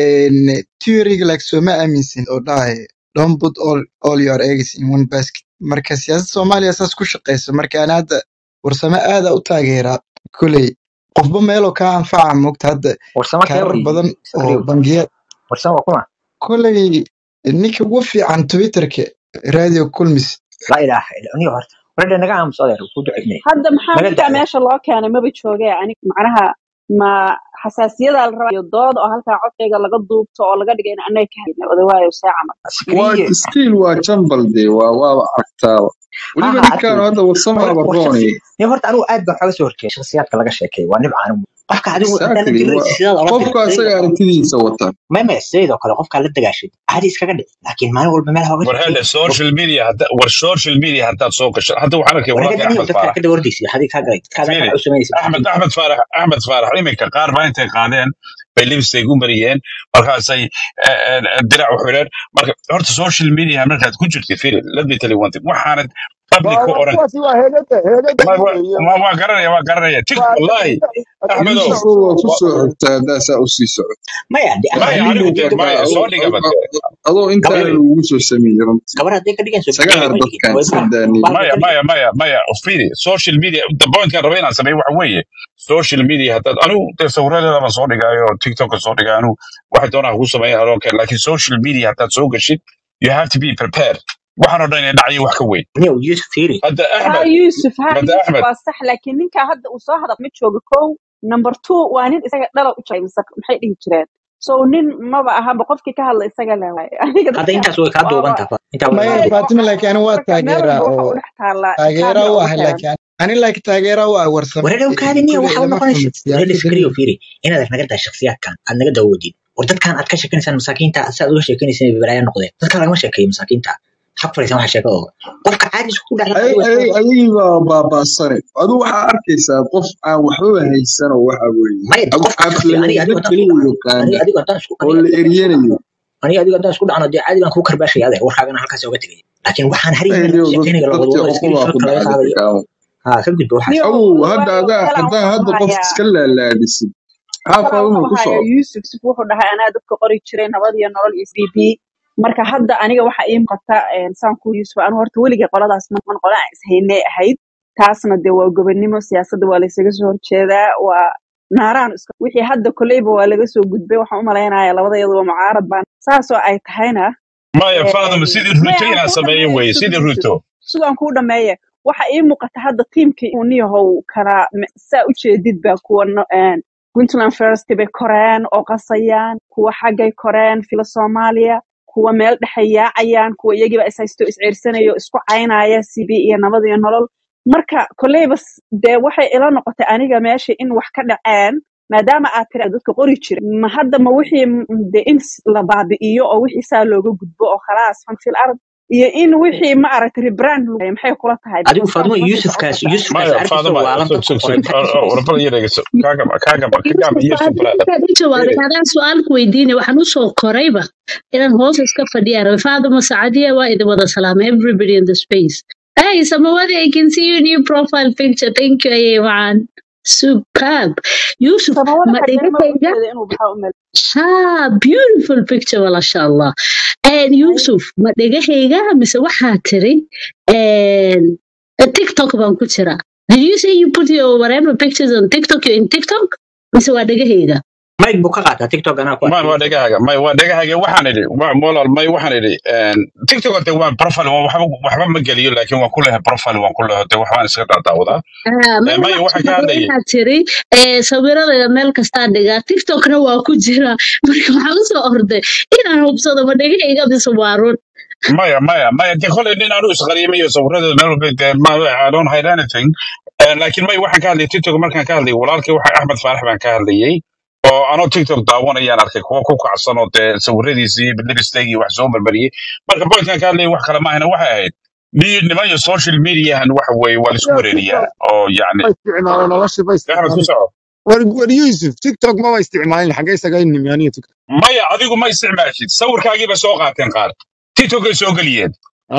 theoryga like sooma aaminsin oo dhahay don't put all, all your eggs in one basket marka siyaasadda soomaaliya saas ku shaqeysa marka aan hadda warsame aada u taageeraa koley qofba meeloo kaa anfaca moogta hadda warsamo kee kaarar wey badan oo sakriyow bangiya warsamo waa kuma koley ninka ugu fiican twitterka radio kulmis laa ilaaha illa aniga horta waradha naga aamus adeer ku ducaynay hadda maxaa naga ninkaa dacwo meesha loo keenay maba joogee ani macnaha ma xasaasiyadaa la rabaa iyo dood oo halkaa codkayga laga duubto oo laga dhigay in annaga ka hadlay odawaayo see camal waa sakriye stiil waa jambal dee waa waaba aragtaaba ha weliba ha ninkaan arkay hadda warsamaaba war shaksi roonay ni horta anigu aad baan xooga soo horjeeda shakhsiyaadka laga sheekeeyo waa nibcaan qofka adigu haddaad la exactly diriraysa sidaad ola qofku dirtay asaga aragtidiisa wata meme sidoo kale qofkaa la dagaashid caadi iskaga dhic laakiin maalin walba meel hooga war sheekay hada social media hadda war social media haddaad soo gasho hadda waxaan arkay wanaga walaalkay daniyo axmed dadkaa faarax ka dawardaysa hadii kaa galay dadkaada fili waxaa u samaynaysa axmed axmed faarax axmed faarax iminka qaar baa intay qaadeen bay lipstick u mariyeen markaasay eh, eh, dirac u xidheen marka horta social media markaad ku jirtid fili let me tell you one thing waxaanad public waa ku waa oran kuwaasi waa heegada heegada ma- wa- iyo ma- waa garanaya waa garanaya tik waa wallahi axmedow yuusufo waa ku wa- soo xigtaa haddaa saa usii socoto maya de maya aqal anigu anigu dee waa maya soo dhiga bade adoo intaana fili lagugu soo sameeyey runtii gabar hadday ka dhigan soo isaga bixiyay har way dhigin dadkan way iska ma daaniye baalka maya ka dhigan maya maya maya fili social media the pointkaan raba inaan sameeyo waxa weeye social media haddaad anigu dee sawiradeeda baan soo dhigaayo tiktoka soo dhigaa anigu waxay doonaa ku sameeya adoonkan laakiin social media haddaad soo gashid you have to be prepared waxaan oo dhan inay dhacyo wax ka weyn niyo yusuf fiiri hadda ها axmed يوسف ها hadda يوسف axmed waa sax laakiin ninka hadda uu soo hadal mid jooga kow number two waa nin isaga dhala u jiray mise maxay dhihi jireen so nin maba ahanba qofkii ka hadla isaga le waaye aniga hadda dadka intaas way kaa duuban waaba tahay intaa way maya kaa duuban fatima laakiin anigu waa marka meel taageeraa walba waxa oo u dhex taallaa taageeraa kaamira u ugu ahay xiran laakiin ani like taageera waa warsame wareerow ee, kaadiniya kuley waxa u lama noqonaysa fahmin wareer siyaasadda iskariyo fiiri inaad naga daa shakhsiyaadkan aad naga dawoodid war dadkan aad ka sheekanaysaan masaakiinta si aad uga sheekanaysaan balaayaa noqdeen dadkan lagama sheekeeyo masaakiinta xaq fariisan waxa sheeka oo qofka caadi isku dhacla ay ay ayagii baa baabaasane adu waxaa arkaysaa qof aan waxbaba haysan oo waxa weeye maya de ag- qofka shakhsiga aniga aflagaado adigo haddaan isku keliya dhacno aniga yaqaana adigo haddaan isku oo aniga la eryanayo aniga adigo haddaan isku dhacno dee caadi baan kuu karbaashaya adeer warkaagana halkaas oga tegay laakiin waxaan harihiina ayniyo laga sheekeynaya la dadkii wadwado iskari cuqubaa ku shorka laga dhacday qaadayo kakaamo ha ka gudba waxaas niyo awow hadda waayo adaa kalaan haddaa wuxuu hadda qof hayaa iska laalaadisid kalaa xaafaad wuxuu uma ku hayaa socdo yuusuf sif wuxuu dhahay anaa dadka qori jiray nabad iyo nolol iyo b b marka hadda aniga waxa ii muuqata een, saan ku yuusuf anu horta weligay qoladaas man qola aan ishaynay ahayd taasna dee waa gobonimo siyaasadda waa laysaga soo horjeedaa waa naaraan iska wixii hadda koleyba waa laga soo gudbay waxaan u malaynayaa labada iyaduba mucaarad baan saasoo ay tahayna maya faadama een, sidii maya ruto aan inaan kuu sameeyo dhameeyo weye sug sidii yuusuf ruto sugaan kuu dhameeye waxa ii muuqata hadda tiimkii uu niyahow kala m- saa u jeedid baa kuwa no- een, puntland first bay koreen oo qasayaan kuwa xaggay koreen fila soomaaliya kuwa meel dhexe yaacayaan kuwa iyagiiba is haysto is ceersanayo isku caynaya c b iyo nabad iyo nolol marka koleyba s- dee waxay ila noqotay aniga meesha in wax ka dhaceen maadaama aad tiri dadka qori jira ma hadda ma wixii m- de in s- la baabi'iyo oo wixii saa looga gudbo oo khalaas fan fil ard iyo in wixii ma aragtay rebrand lagu sameeyo, maxay kula tahay adigu because faadmo saas ma sii yuusufkaas socotaa yuusufkaas maya arkaysa faadama waalan sug dadku sug qoray sug warfal yareegso kaagama kaagama kagaama Yusuf yusuf hadda brother markaad u jawaabay Really? adaan su-aalku weydiinay waxaan usoo korayba inaan hoos iska fadhiya rabay faaduma sacadiya waa idin wada salaamay everybody in the space hey samawadi i can see your new profile picture thank you ayay macaan superb yusuf samawada ma xagee ma dhigahayga ujeeda inuu baxo umel ha beautiful picture masha allah And yusuf ma dhegahayga mise waxaa tiri and tiktok baan ku jira did you say you put your whatever pictures on tiktok you're in tiktok mise waa dhegahayga mike buu ka qaataa tiktok anaa ku may arkay waa dhegahaaga may waa dhegahaaga waxaan idhi waa molal may waxaan idhi tiktok de waa profile waa waxba waxba ma geliyo laakiin waan ku lehay profile waan ku lehay de waxbaan iska daadaawadaa Ah, Eh, maya maya waxaa waxaan ka jira hadlayay waxaa tiri eh, sawirada meel kastaa dhigaa tiktokna waa ku jira marka waxaan usoo orday inaan hubsado ma dhegahayga mise waa run maya maya maya de kolay nin aanu isqariyamayo sawiradeeda meel walba de ma I don't hide anything Eh, laakiin may waxaan ka hadlayay tiktok markaan ka hadlayay walaalkii waxa axmed faarax baan ka hadlayay oo anoo tiktok daawanayaan arkay kuwa ku kacsan oo dee sawiradiisii libisteegii wax soo marmariyey marka pointkan ka hadlayay wax kale maahana waxay ahayd ni- niman iyo social mediahan waxa weeye waa laisku yaa wareeriyaa tiktok oo yacni ma isticmaalo nolosha ma axmed ku isticmaalin soco war war yusuf tiktok maba isticmaalin xagee isaga nimi aniga tiktok maya adigu ma isticmaashid sawirkaagiiba soo qaateen qaar tiktokay soo geliyeen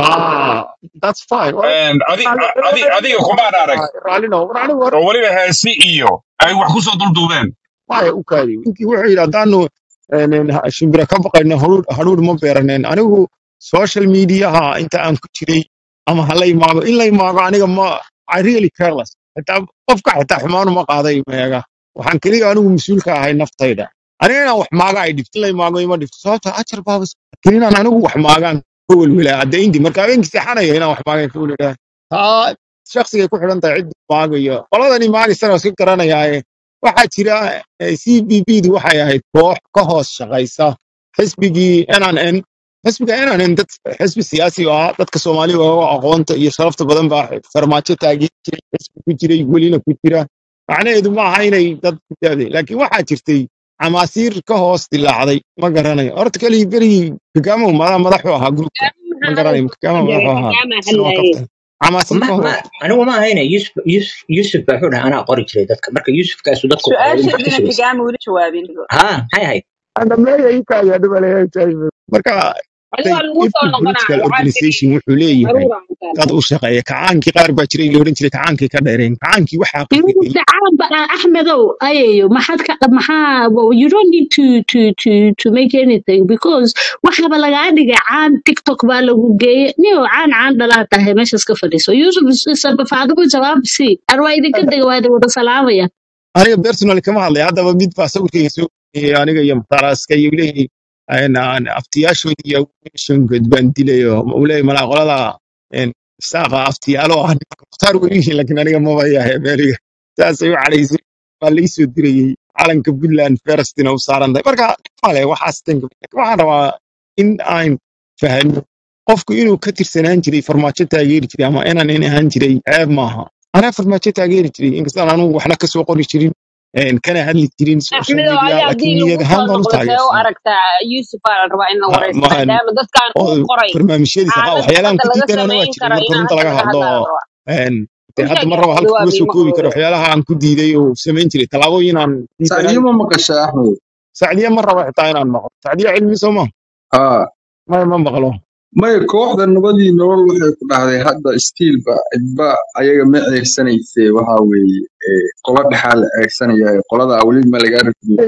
ah that's fine war And adi- raalli adi- adiga kumaan arag raallino war anigu war oo weliba heesi iyo ay wax ku soo dulduubeen maya u kaadi ninkii wuxuu yidhi haddaanu een, een, ha- shimbira ka baqayno haruur haruur ma beeraneen anigu social mediaha inta aan ku jiray ama ha la imaado in la imaado aniga ma I really careless xitaa qofka xitaa xumaanu ma qaaday meega waxaan keliya anigu mas-uulka ahay naftayda aniga inaan wax maaga ay dhifto in la imaago ima dhifto sababta ajar baabas laakiin inaan anigu wax maagaan ka welwelaa hadda indi marka habeenkii seexanaya inaan wax maagaan ka welwelaa taa shaksigay ku xidhan tahay ciddi maagayo qoladani maagisana iska garanayaaye waxaa jira eh, c b b du waxay ahayd koox ka hoos shaqaysa xisbigii nnn xisbiga nnn dad xisbi siyaasi oo ah dadka soomaaliga oo aqoonta iyo sharafta badan baa farmaajo taageeri jiray xisbi ku jiray welina ku jira macnaheedu ma aha inay dad ku daadeen laakiin waxaa jirtay camaasiir ka hoos dilaacday ma garanayo horta keligii berigii kagama madax madaxu ahaa gruupka ma garanayo kagama madaxu ahaa isna waa kaftan camaasiir ma ka ma hoos anigu ma ahayne yusuf yusuf yusuf baa wuxuu dhahay anaa qori jiray dadka marka yusufkaasu dadku qoray maxaa ka su-aasheedina sugaysa kagaama weli jawaabin ha maxay ahayd andhameeya inkaaya dhibaleeya marka adiga say lagu soo every political noqonaayo organization wuxuu leeyahay caruura dad u shaqeeya kacaankii qaar baa jiray la oran jiray kacaankii ka dheereen kacaankii waxaa qasibay dacaan ba axmedow ayayo maxaad ka maxaa well, you don't need to to to to make anything because waxaba lagaa dhigay caan tiktok baa lagu geeyey niyo caan caan dhalaa tahay meeshaas ka fadhiiso yusuf sabafaadimo jawaab si ar waa idinka dega waa idin wada salaamaya aniga personally kama hadlay haddaba mid baa sawirkayga soo geliyay aniga iyo mukhtaaraska iyo leeyahay aftiyaashoodii iyo awooshonkood baan dilayo uu leeyahay malaa qolada een, saaqa aftiyaalo ah nimanka mukhtaar way yihiin laakiin aniga maba yahay meeliga saasay u calaysay waa laii soo dirayey calanka puntland ferestina u saaran tahay marka male waxaas tanka waxaan rabaa in aan fahano qofku inuu ka tirsanaan jiray farmaajo taageeri jiray ama inaan in ahaan jiray ceeb maaha anaa farmaajo taageeri jiray inkastaan anugu waxna kasoo qori jirin een, kana hadli jirin social axmedow media adi laakiin haddii niyad lagu ahaan soo baan u noqdo see u taageersanaa aragtaa yuusuf aa la rabaa in la Ma- wareysto maan maadaama dadkan uu oo qoray barnaamijyadiisa qa xaalad waxyaalahan hadda ku laga diidana waa samayn jiray karo marka inaan runta hadda laga laga hadlo hadlaa la oo rabaa een, dee hadda runtaa mar raba halka kuma jawaabi soo ma koobi karo hooyo waxyaalaha aan ku diiday oo samayn jiray tallaabooyin aan diidanaan sacdiyo ma maqasha axmed sacdiya ma raba xitaa inaan maqlo sacdiya cilmi soo ma haa maya ma maqlo maya kooxda nabadii nolol waxay ku dhahday hadda stiilba cidba ayaga ma ceegsanayse waxa weeye ee, qola dhexaa la ceegsanaya qolada weli ma laga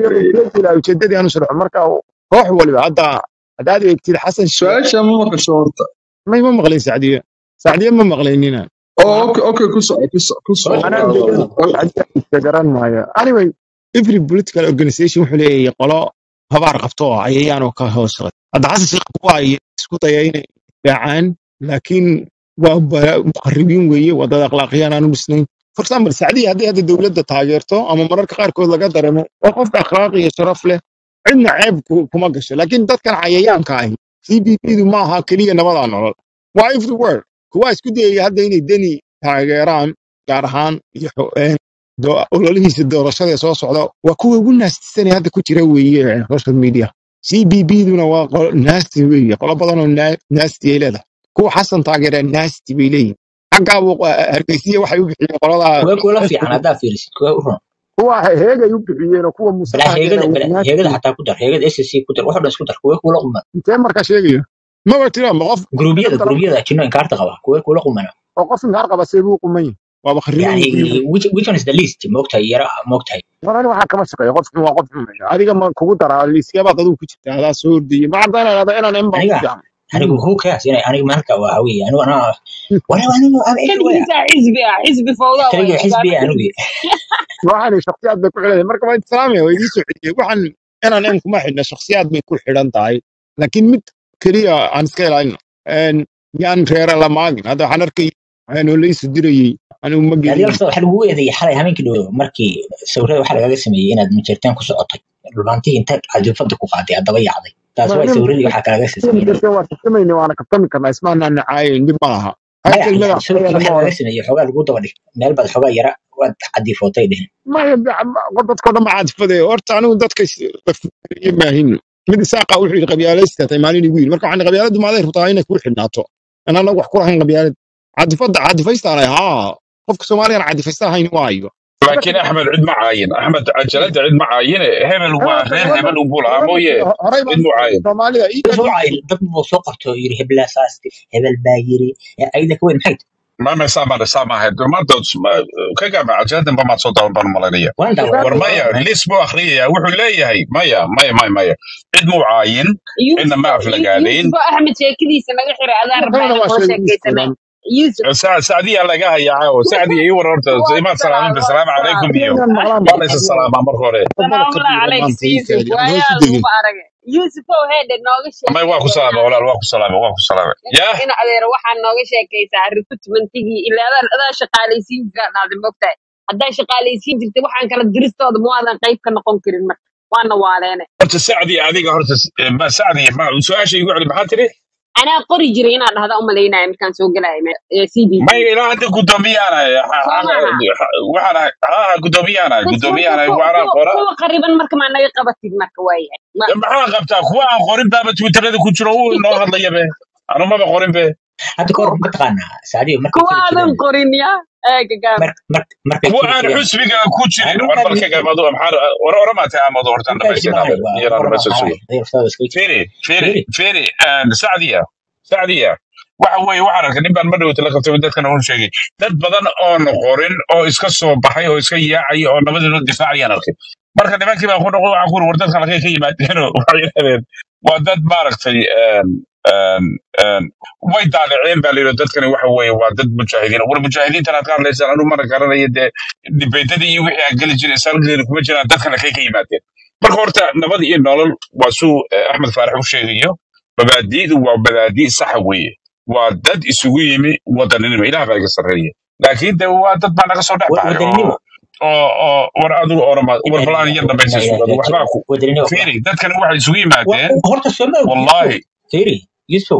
ila ujeedadii aanu sharxo marka koox waliba hadda haddaad eegtid xasan sheekh su-aasha ma maqasho horta may ma maqlayn sacdiya sacdiya ma maqlaynina oo okay okay ku soco ku soco ku soco anaa waa- ujeedada waa- sacdiya iska garan maayo anyway every political organization wuxuu leeyahay qolo habaar qabto oo cayayaan oo ka hoos qad hadda xasan sheekh kuwa ay isku daya inay daacaan laakiin waa ba- muqarribiin weeye wadada akhlaaqiyaan aanu dhisnayn for example sacdiya haddii hadda dowladda taageerto ama mararka qaarkood laga dareemo waa qof akhlaaq iyo sharaf leh cidna ceeb ku- kuma gasho laakiin dadkan cayayaanka ahi cbpdu ma aha keliya nabadaa nolol waa everywhere kuwa isku dayaya hadda inay deni taageeraan gaar ahaan iyo xo- een, doo- ololihiisa doorashada ee soo socda waa kuwa ugu naastisanee hadda ku jira weeye ee social media cbbduna waa qolo naasti weeye qolo badan oo naa- naasti ay leedahay kuwa xasan taageeraa naasti bay leeyihin xaggaa buu hargeysiya waxay u bixiyeen qoladaa kuwa kula fiican haddaa fiirisid kuwa u run kuwa heegay u bixiyeen oo kuwa muuse balaa taageeraa heegada waa balaa naasti heegada xataa ku dar heegada ssc ku dar wax oo dhan isku dar kuwa kula quman intee markaa sheegaya maba jiraan ma qof guruubyada inta guruubyada ajino inkaarta qaba kuwa kula qumana oo qof inkaar qaba see buu quman yahay waaba khariban yani yihiin which which one is the least moogtahay yara moogtahay marani waxaa kama shaqeeya qof xun waa qof xun adiga ma kugu daraa liisyabaad adigu ku jirta adaa soo ordayay ma cadda inaad ada inaan inbaa ku aniga fiican anigu who cares ina aniga maalka waa hawiye anigu anaa wala anigu am everywhere keligiisa xisbi ah xisbi fawda kaliya waya xisbi hogaami anigu waxaan shakhsiyaad bay ku xidhan marka waa islaamaya waa idiin soo celiyey waxaan inaan in kuma xidhna shakhsiyaad bay ku xidhan tahay laakiin mid keliya aan iska ilaalino Een, yaan reera la maagin hadda waxaan arkay oo laysu dirayey anigu ma adiga gelin lafta waxaa lagu eedeeyay xalay habeenkii dhow markii sawirada waxaa lagaga sameeyey inaad majeerteen ku socotay dhulbaantii inta cadifada ku qaaday haddaba yacday taas waa sawirradii waxaa kalaga sameeyey waa tartamayna waana kabtami karnaa ismaanaan nacaayin dhib ma laha hal maya kelmada yani sawirkii ayana ma waxaa oran lagaga sameeyey xoogaa lagu daba dhig meel baad xoogaa yara waad cadifootay dhehen maya dadko dhan ma caadifade horta anigu dadka lafuriye maahin mid isaaqa wuxuu yidhi qabyaalaysta tay maalin igu yidhi marka waxaan qabyaaladu maaday rabtaa inay kuu xidhnaato in anagu wax ku lahayn qabyaalad caadifada caadifaystaanay haa qofka soomaaliyana caadifaysta ahayn waayo laakiin axmed cid ma caayin axmed cajalada cid ma caayine hebel waa reer hebel unbuu lahaa mooye horey cid baan mu caayin soomaalida ii soo cay dad buu soo qabto oo yiri hebelaa saasti hebel baa yiri ee ayda ka weyn maxay tahay mama saama saama ahayd maanta ka gaama cajaladan ba maad soo daawan baan malanaya waan daawaday war maya lis buu akhriyaya wuxuu leeyahay maya maya maya maya cid muu caayin cidna ma aflagaadayn yuusuf axmed sheekadiisa naga xiray adaa rabaa kalena inaan waa kula sheegay sheekaysana iskiilan yuusuf sacdiya laga hayaa oo sacdiya ii war horta waa imaad salaam salaamin waa asalaamu calaykum salaam iyo inaan maqlaan waa laysa salaamaa marka hore wadada ka salaamullahi duuban calayk maanta ii yuusuf kaadi aan waayaa hoos u degin laguma aragay yuusufow heedhe nooga may waa ku sheekay salaamay walaal waa ku salaamay waa ku salaamay yah in adeer waxaa nooga sheekaysaa recruitmentigii ilaa adaa adaa shaqaalaysiin jiraa dhahday mogtahay haddaa shaqaalaysiin jirtay waxaan kala diristooda ma waadan qayb ka noqon karin marka waana waaleene horta sacdi adiga horta ma sacdi ma su-aasha igu celi maxaa tiri anaa qori jiray inaan dhahda umalaynaya markaan soo gelaya c b may ilaa hadda guddoomiyaanahay soo maaha waxaan ahay haa guddoomiyaanahay bas marka guddoomiyaanahay kuwa waxaana kuwa qora kuwa qariban marka maa naga qabatid marka waayahay ma maxaa qabtaa kuwa aan qorin baaba twitterada ku jiro uu noo hadlaya be anu maba qorin be hadda kahor mataqaanaa saadiyo markay kuwa jiri aadan jireen qorin ya eega gaab mar mar markay kuwa jiri aan jireen xusbiga ku jirin anigu war kaa bal ka dhigay gaamado maxaa war oramaatay aamado hortaan ninkaasi dhamaysteen maahay adeer waa iyana horaba dhamaystir qaarahay sugo adeer ustaada iska firi firi firi firi sacdiya sacdiya waxa weeye waxaan arkay nin baan ma dhowta la qabtay dadkana uu sheegay dad badan oon qorin oo iska soo baxay oo iska yaacaya oo nabadii loo difaacayaan arkay marka nimankii baan ku noqdo waxaan ku uri war dadka halkay ka yimaadeenoo waxay yidhahdeen waa dad maaragtay een, een, een, way daaliceen baa layidhi dadkani waxa weeye waa dad mujaahidiin war mujaahidiintan aad ka hadlaysaan anu mana garanayo dee dibeetadii iyo wixii aan geli jiray salgeeni kuma jiraan dadkan halkay ka yimaadeen marka horta nabad iyo nolol waa suu eh, axmed faarax u sheegayo mabaadi'du waa mabaadi' saxa weeye waa dad isugu yimi wadaninimo ilaah baa iga sarreeya laakiin de waa dad baa naga soo dhex baxay wadaninimo oo oo oo war adigu orama war ina balaan lillahi yar wa dambaysa inna ilaihi sugado waxbaa raajicuun ku wadaninimo kula fiiri dadkani waxay isugu wa yimaadeen horta soo ma ogid wallaahi firi yusuf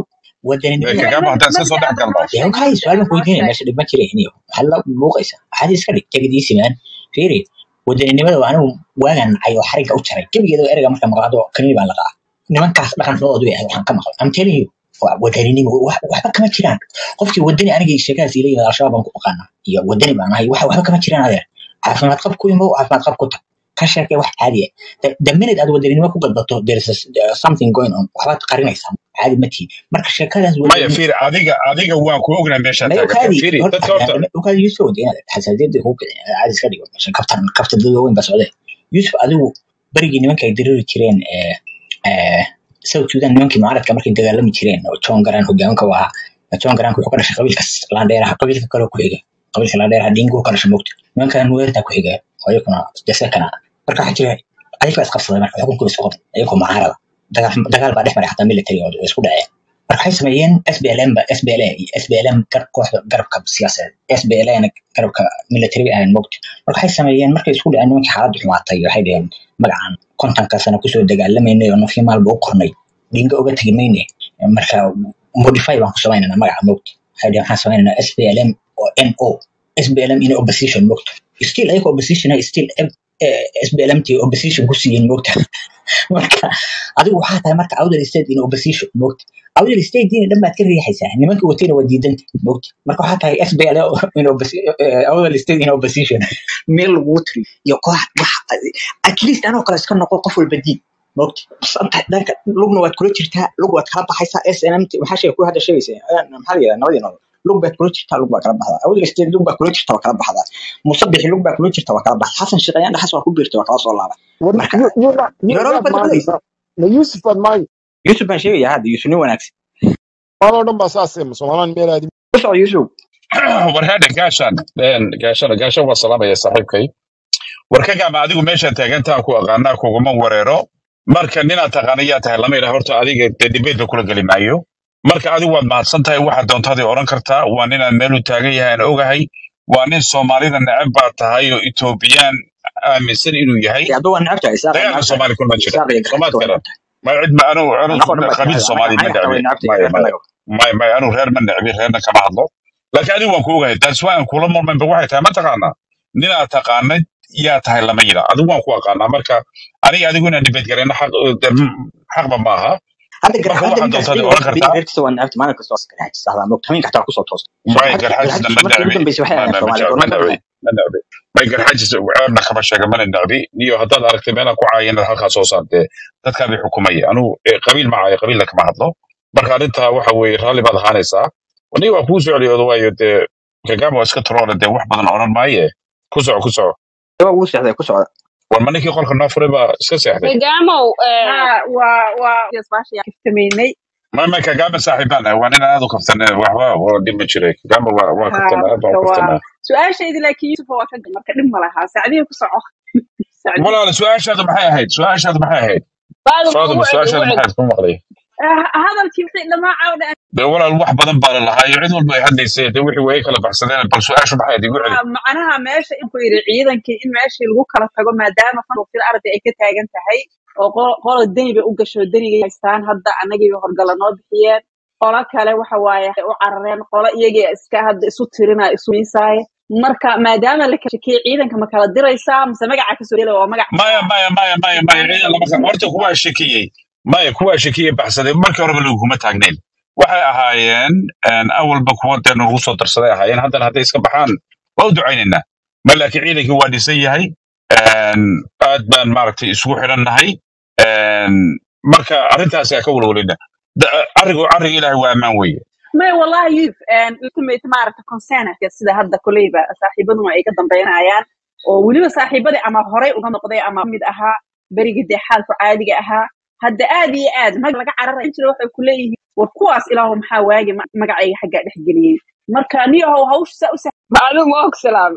wadaninimada kagama haddaan iska soo dhex galno dee okay su-aal baan ku weydiinaya meesha dhib ma jira iniyo maxaa la buuqaysa waxaad iska dhig tegadiisi maan fiiri wadaninimada waa anigu waagaan nacay oo xarigga u jaray gebigeeda ereyga marka maqlaado kaniini baan laqaa nimankaas dhaqan xumadoodu yahay waxaan ka maqlay am telling you waa wadaninimo wax- waxba kama jiraan qofkii wadani aniga sheekadaas ila yimid al-shabaab baan ku aqaanaa iyo wadani baan ahay wax waxba kama jiraan adeer caafimaad qab ku imo caafimaad qab ku tag ka sheekee wax caadi ah the, the minute aad wadaninimo ku gadbato there is a, there is something going on waxbaad qarinaysaa caadi ma tihi marka sheekadaas maya wadaninimo fiiri adiga adiga waan ku ognahay meeshaa ma taagantaa okaadi fiiri horta dadka horta okaadi yusuf wada inaad xasaasiyadda ku kicin caadi iska dhigo meesha kabtan kabtan dad waaweyn baa socdee yusuf adigu berigii nimanka ay diriri jireen ee ee south sudan nimankii mucaaradka markay dagaalami jireen oo john garan hogaaminka u ahaa john garanka wuxuu ka dhashay qabiilkaas laandheeraha qabiilka kale ku xiga qabiilka laandheeraha dingu ka dhashay mogta nimankan weerta ku xiga oo iyakuna desekana marka waxaa jira ayaga baa isqabsaday marka xukunku isku qabtay ayagoo mucaarada dagaal dagaal baa dhex maray xataa military oo isku dhaceen marka waxay sameeyeen SPLM ba SPLA iyo SPLM gar kooxda garabka siyaasadeed SPLA na garabka military bay ahayn mogta marka waxay sameeyeen markay isku dhaceen nimankii xaaladdu xumaatay waxay dhaheen magacan kontonka sano kusoo dagaalamaynay oo nafyo maalba u qornay dhinga uga tegi mayne marka modify baan ku samaynana magaca mogta waxay dhaheen waxaan samaynanaa SPLM oo NO SPLM in opposition mogta still ayaga opposition ah still SPLM tii opposition ku siiyeen mogta marka adigu waxaa tahay marka outer state in opposition mogta outer state diina dhan baad ka riixaysaa nimanka watayna waa diidanta mogta marka waxaa tahay SPL in opposition outer state in opposition meel lagu tiri iyo koox wax at least anoo kale iska noqo qof walba diid mogta santa dhanka lugna waad kula jirtaa lug waad kala baxaysaa SNM maxaa sheeg ku hadda sheegaysaa maxaa la yidhahdaa nabadii nolol lug baad kula jirtaa lug baa kala baxdaa outer state lug baa kula jirta waa kala baxdaa musabixi lug baa kula jirta waa kala baxdaa xasan shaqeeyaan dhaxas waa ku biirta waa kala soo laaba War- marka you- you're not- you- yorooba yaad baad maagaysaa maqlaysa ma yuusuf baad maagay yusuf baan sheegaya hadda yusuf nin wanaagsan maaloo dhan baa saasee somaliland meel aadi ku soco yusuf war hadha gaashaan gaashana gaashan waa salaamaya saaxiibkay war ka gaama adigu meesha taagantaa ku aqaanaa kuguma wareero marka ninaad taqaana yaa tahay lama idhaha horta adiga dee dibeedba kula geli maayo marka adigu waad mahadsan tahay waxaad doontaday odhan kartaa waa ninaan meel u taagan yahay aan ogahay waa nin soomaalida neceb baa tahay oo etoobiyaan aaminsan inuu yahay hadda waa necabtahay isaaq dagaalka necabtahay soomaali kulma jira isaaq iyo soomaad garxagta waa garan necabtahay ma cid ma anu anu annagoo dhan baa qabiil isnacay soomaali ma aniga xataa way necbi necabtahay maya reerka maya naga maya maya anu reer ma necbi reerna kama hadlo laakiin adigu waan ku ogahay taas waa aan kula murmaynba waxay tahay ma taqaanaa ninaad taqaanad yaa tahay lama yidha adigu waan ku aqaanaa marka aniga adigu inaan dibad garayno xaq de, m- xaqba maaha hadda gar marka hadda waxaad ninkaas doontaad iyaga odhan horta kartaa reerkiisa waa necabta maalin kasta waa garxajis ahdaa mogta habeenka xataa kusoo toosa soo may garxajis garxaajisna garxajis ma markii ugu necbi dambeysay ma waxay ahayd ma soomaaliya ma gorma jecel ma necbi may garxaajis ceebna kama sheega mana necbi iyo haddaad aragtay meelaan ku caayo inaad halkaa soo saartee dadkaa bay xukumaya anu eh, qabiil ma caayo qabiilna kama hadlo marka arrintaa waxa weeye raalli baad ahaanaysaa aniga waa kuu socliyooda waayo dee kagama waa iska taroole dee wax badan odhan maaye ku soco ku soco waa ugu seexday ku socda war ma ninkii qolka noo furay baa iska seexday Kagamow, eh, ها و و isbaasha kaftameynay ma ma kagama saaxiibaan ah waa nin aad u kaftan waxba waa dhib ma jiray kagama waa waa ها kaftan aad baan marka u waa kaftanaa su-aashaydi laakiin yusuf waa ka marka dhib ma lahaa sacdiya ku soco sacdiya walaal su-aashaadu maxay ahayd su-aashaadu maxay ahayd Faaduma, faaduma ugu celi, su-aashaadu ugu maxay celi. ahayd ku maqlay hadalkii wixii dhamaa cawda dee walaal wax badan baa la lahaa iyo cid walba ay hadlaysay dee wixii way kala baxsadeen bal su-aashu maxay ahayd igu celi macnaha meesha in ku yidhi ciidankii in meeshii lagu kala tago maadaama fanfil arday ay ka taagan tahay oo qo- qola deni bay u gasho deniga haystaan hadda annagiiba horgala noo bixiyeen qola kale waxa waaye waxay u carareen qola iyagii iska hadda isu tirina isu miisaaye marka maadaama la kala shakiyey ciidanka ma kala diraysaa mise magaca kasoo dela waa magac maya maya maya maya maya ciidan lama kala horta kuwaa shakiyey maya kuwaa shakiyey baxsaday markii horeba laguma taagnayn waxay ahaayeen een, awalba kuwa dee nagu soo darsaday ahaayeen haddana hadday iska baxaan waa u ducaynaynaa ma laakiin ciidankii waa dhisan yahay een, aad baan maaragtay isugu xidhannahay een, marka arrintaasi ka walwalina arrigu arriga ilaahay waa ammaan weeye may wallahi yusuf ultimate maaragta concernka sida hadda koleyba saaxiibaduna ay ka dambeynayaan oo weliba saaxiibadii ama horey uga noqday ama mid ahaa berigii dee xaalku caadiga ahaa hadda aad iyo aad mag laga cararaya jira waxay ku leeyihiin war kuwaas ilaahu maxaa waagi ma- magacayga xaggaa dhex geliyey marka niyahow hawsha saa u Maalum waa ku salaamay.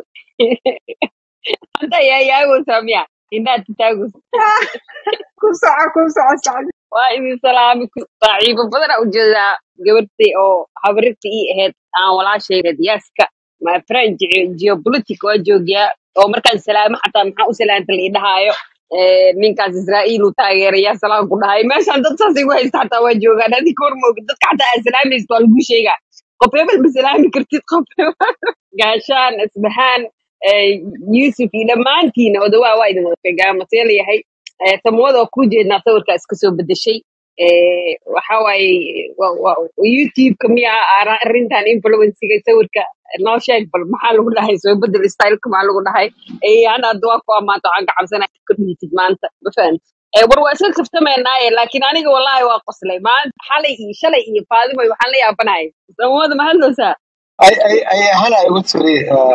Hadda yaa yaa u saamiya. Indaad taagus. ku soco ku soco sacdi Waa idin salaamay ku saaxiibo badan u jeedaa gabadhii oo habrirtii ii ahayd aan walaashayda yaaska my friend ge- geopolitic waa joogiyaa oo markaan salaamo xataa maxaa u salaanta la idhahaayo Eh, ninkaas israa'iil uu taageeraya salaam ku dhahay meeshaan dad saas igu haysta xataa waa joogaan adig hor mooga dadka xataa aad salaamaysid waa lagu sheegaa qof hebel ma salaami kartid qof hebel gaashaan isbahaan eh, yuusuf iyo dhammaantiina odawaa waa idin wada sheegaa yahay Eh, samawada waa kuu jeednaa sawirkaa iska soo bedeshay Eh, waxa waaye wa- wa- youtube-ka miyaa ara- arrintan influenciga sawirka noo sheeg bal maxaa lagu dhahay soo bedel styleka maxaa lagu dhahay Eh, ana hadda waa ku amaanta waxaan ka cabsanaya ka dhigtid maanta ma fahamti Eh, war waa iska kaftameynaaye laakiin aniga wallahi waa qoslay maanta xalay iyo shalay iyo faadimo waxaan la yaabanahay samawada ma hadloosaa ay ay ay hana igu tiri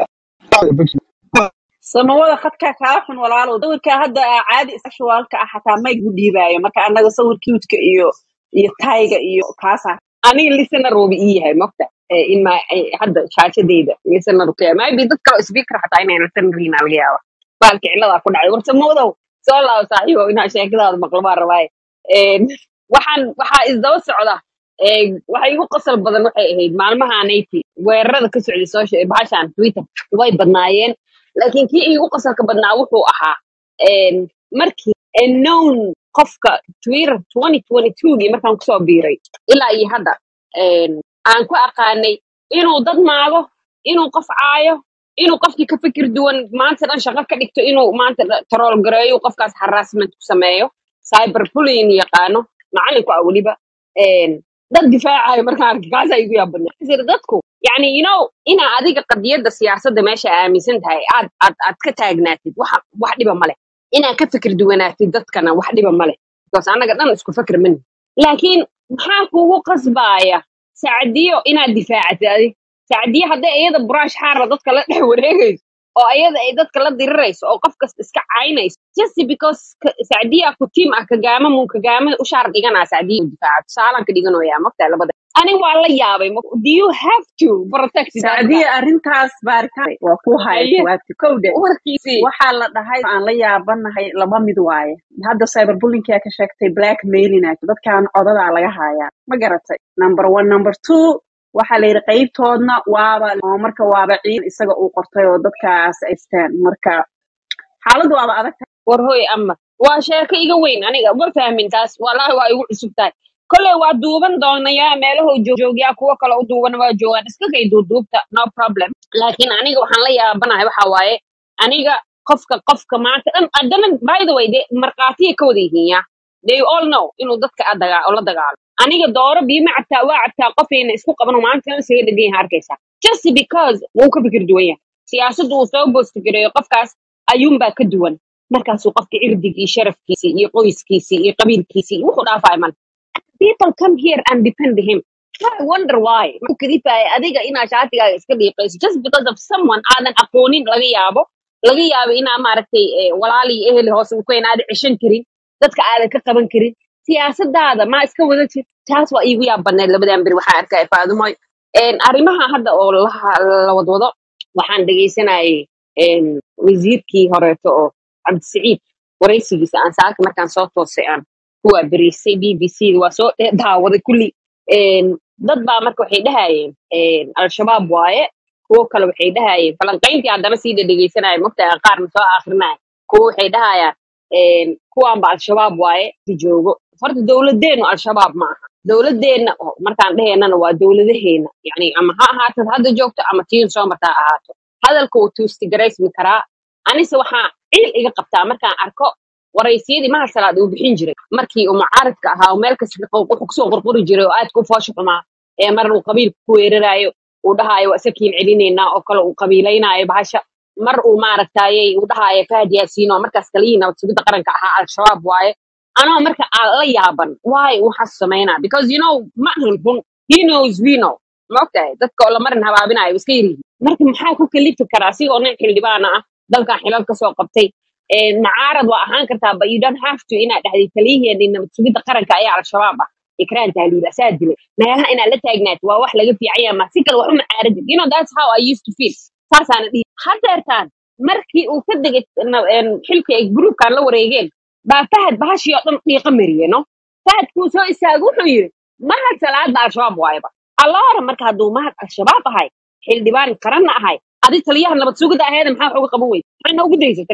samawada khadkaa kaa xun walaalow sawirkaa hadda aa caadi sexualka ah xataa mayg u dhiibaayo marka annaga sawir cute-ka iyo iyo tayga iyo kaasa aniga listener wuuba ii yahay mogta Eh, in ma eh, hadda shaashadeyda listener ku yahay maybe dad kale oo speaker xataa inay listener yihiin aa laga yaaba baalka ciladaa ku dhacay war samawdow soo laabo saaxiibo inaa sheekadaada maqlo baa rabaaye Een, waxaan waxaa isdaba socda ee, waxa igu qosol badan waxay ahayd maalmahaanayti weerarada ka socday social bahashan twitter way badnaayeen laakiin kii igu qosolka badnaa wuxuu ahaa een, markii a known qofka twitter 2022gii markaan kusoo biiray ilaa iyo hadda een, aan ku aqaanay inuu dad maago inuu qof caayo inuu qofkii ka fikir duwan maanta dhan shaqo ka dhigto inuu maanta dhan tarool gareeyo qofkaas harassment ku sameeyo cyber bullying yaqaano macalinku ah weliba een, dad difaacayo markaan arkay kaasa igu yaabadnaa sir dadku yani you know inaa adiga qadiyadda siyaasadda meesha aaminsan tahay aad aad aad ka taagnaatid wax wax dhiba male inaa ka fikir duwanaatid dadkana wax dhiba male because annaga dhan isku fikir mani laakiin maxaa kugu qasbaaya sacdiyo inaad difaacatid adig sacdiyo hadday iyada buraash xaara dadka la dhex wareegayso oo iyada ay dadka la dirirayso oo qof kasta iska caynayso just because ka- sacdiya ku tiim ah kagaama mun kagaama u shaar dhiganaa sacdiya u difaaca tusaalaan ka dhiganoyaa magtaa labada ani waa la yaabay ma- do you have to protect that guy sacdiya arrintaas baaritaan waa ku haya haye jawaabti kowde warkiisii waxaa la dhahay aan la yaabanahay laba mid waaye hadda cyberbullyingkaa ka sheegtay blackmailing dadkan codadaa laga hayaa ma garatay number one number two waxaa la yidhi qaybtoodna waaba oo marka waaba ciid isaga uu qortay oo dadkaas ay isteen marka xaaladdu waaba adag tahay war hoy ama waa sheeko iga weyn aniga ma fahmin taas wallaahi waa igu cusub tahay kolley waa duuban doonayaa meelahuu joogyaa kuwo kale u duuban waa joogaan iska kay duuduubta no problem laakiin aniga waxaan la yaabanahay waxa waaye aniga qofka qofka maanta dhan haddana by the way de markhaatiyay ka wada yihiin ya they all know inuu dadka a dagaa oo la dagaalo aniga dooro biima cabtaa waa cabtaa qofayna isku qaban oo maanta dhan isaga dhegan yahay arkaysaa just because wuu ka fikir duwan yahay siyaasaddu uu soo boostigareeyo qofkaas ayuunbaa ka duwan markaasuu qofka cirdigii sharafkiisii iyo qoyskiisii iyo qabiilkiisii iyo wuxuu dhaafaya male people come here and depend him I wonder why markuu kadifaya adiga inaa shaatigaaga iska dhiiqayso just because of someone aadan aqoonin laga yaabo laga yaabo inaa maaragtay eh, walaali iyo eheli hoose u keen aadan ceshan karin dadka aadan ka qaban karin siyaasadaada ma iska wadatid taas waa iigu yaab badneed labadan beri waxaan arkaya faadumoy arrimaha hadda oo la la wadwado waxaan dhegeysanayay een, wasiirkii horeeto oo cabdisiciid waraysigiisa aan saaka markaan soo toosay aan kuwa beriisay b b c waa soo dhe- daawaday kulli Een, dad baa marka waxay dhahayeen een, al-shabaab waaye kuwo kale waxay dhahayeen falanqayntii haddana sii dhadhegeysanaya mogtaa qaarna soo akrinaya kuwo waxay dhahayaan een, kuwaanba al-shabaab waaye si joogo horta dowladeennu al-shabaab ma aha dowladeenna oo markaan dhahaynana waa dowladaheena yani ama ha ahaatad hadda joogto ama tiin soo marta ha ahaato hadalka wuu tuustigaraysmi karaa anise waxaa cil iga qabtaa markaan arko waraysiyadii mahal salaad uu bixin jiray markii uu mucaaradka ahaa oo meel kasta qo- wuxuu kusoo qurquri jiray oo aadka u foosha xumaa ee mar uu qabiilka ku weerarayo uu dhahaayo waa isakiin celinaynaa oo kale uu qabiilaynaayo bahasha mar uu maaragtayey uu dhahaayo fahad yaasiin oo markaas kaliya nabad sugidda qaranka ahaa al-shabaab waaye anoo marka aan la yaaban waay waxaas samaynaa because you know ma ahan run he knows we know ma ogtahay dadka oo lamarin habaabinayo iska yirihi marka maxaa ku kalifi karaa asigoo nin xildhibaana ah dalkan xilal kasoo qabtay Een, mucaarad waa ahaan kartaa but you don't have to inaad dhahday taliyaheenii nabad sugidda qaranka ayaa al-shabaab ah ikraan tahliil asaa dilay meelaha inaad la taagnaatid waa wax laga fiican yahay ma si kale wax u macaaradid you know that's how I used to feel saasaana dhihi hadeertaan markii uu ka degay na- een, xilkii ay gruubkan la wareegeen baa fahad bahashii oo dhan dhiiqa mariye no fahadkuu soo istaago wuxuu yiri mahad salaadba al-shabaab waayaba allaara marka hadduu mahad al-shabaab ahay xildhibaan qaranna ahay adi taliyaha nabad sugidda aheeda maxaa wax uga qaban weyda maxaa noogu daysata nin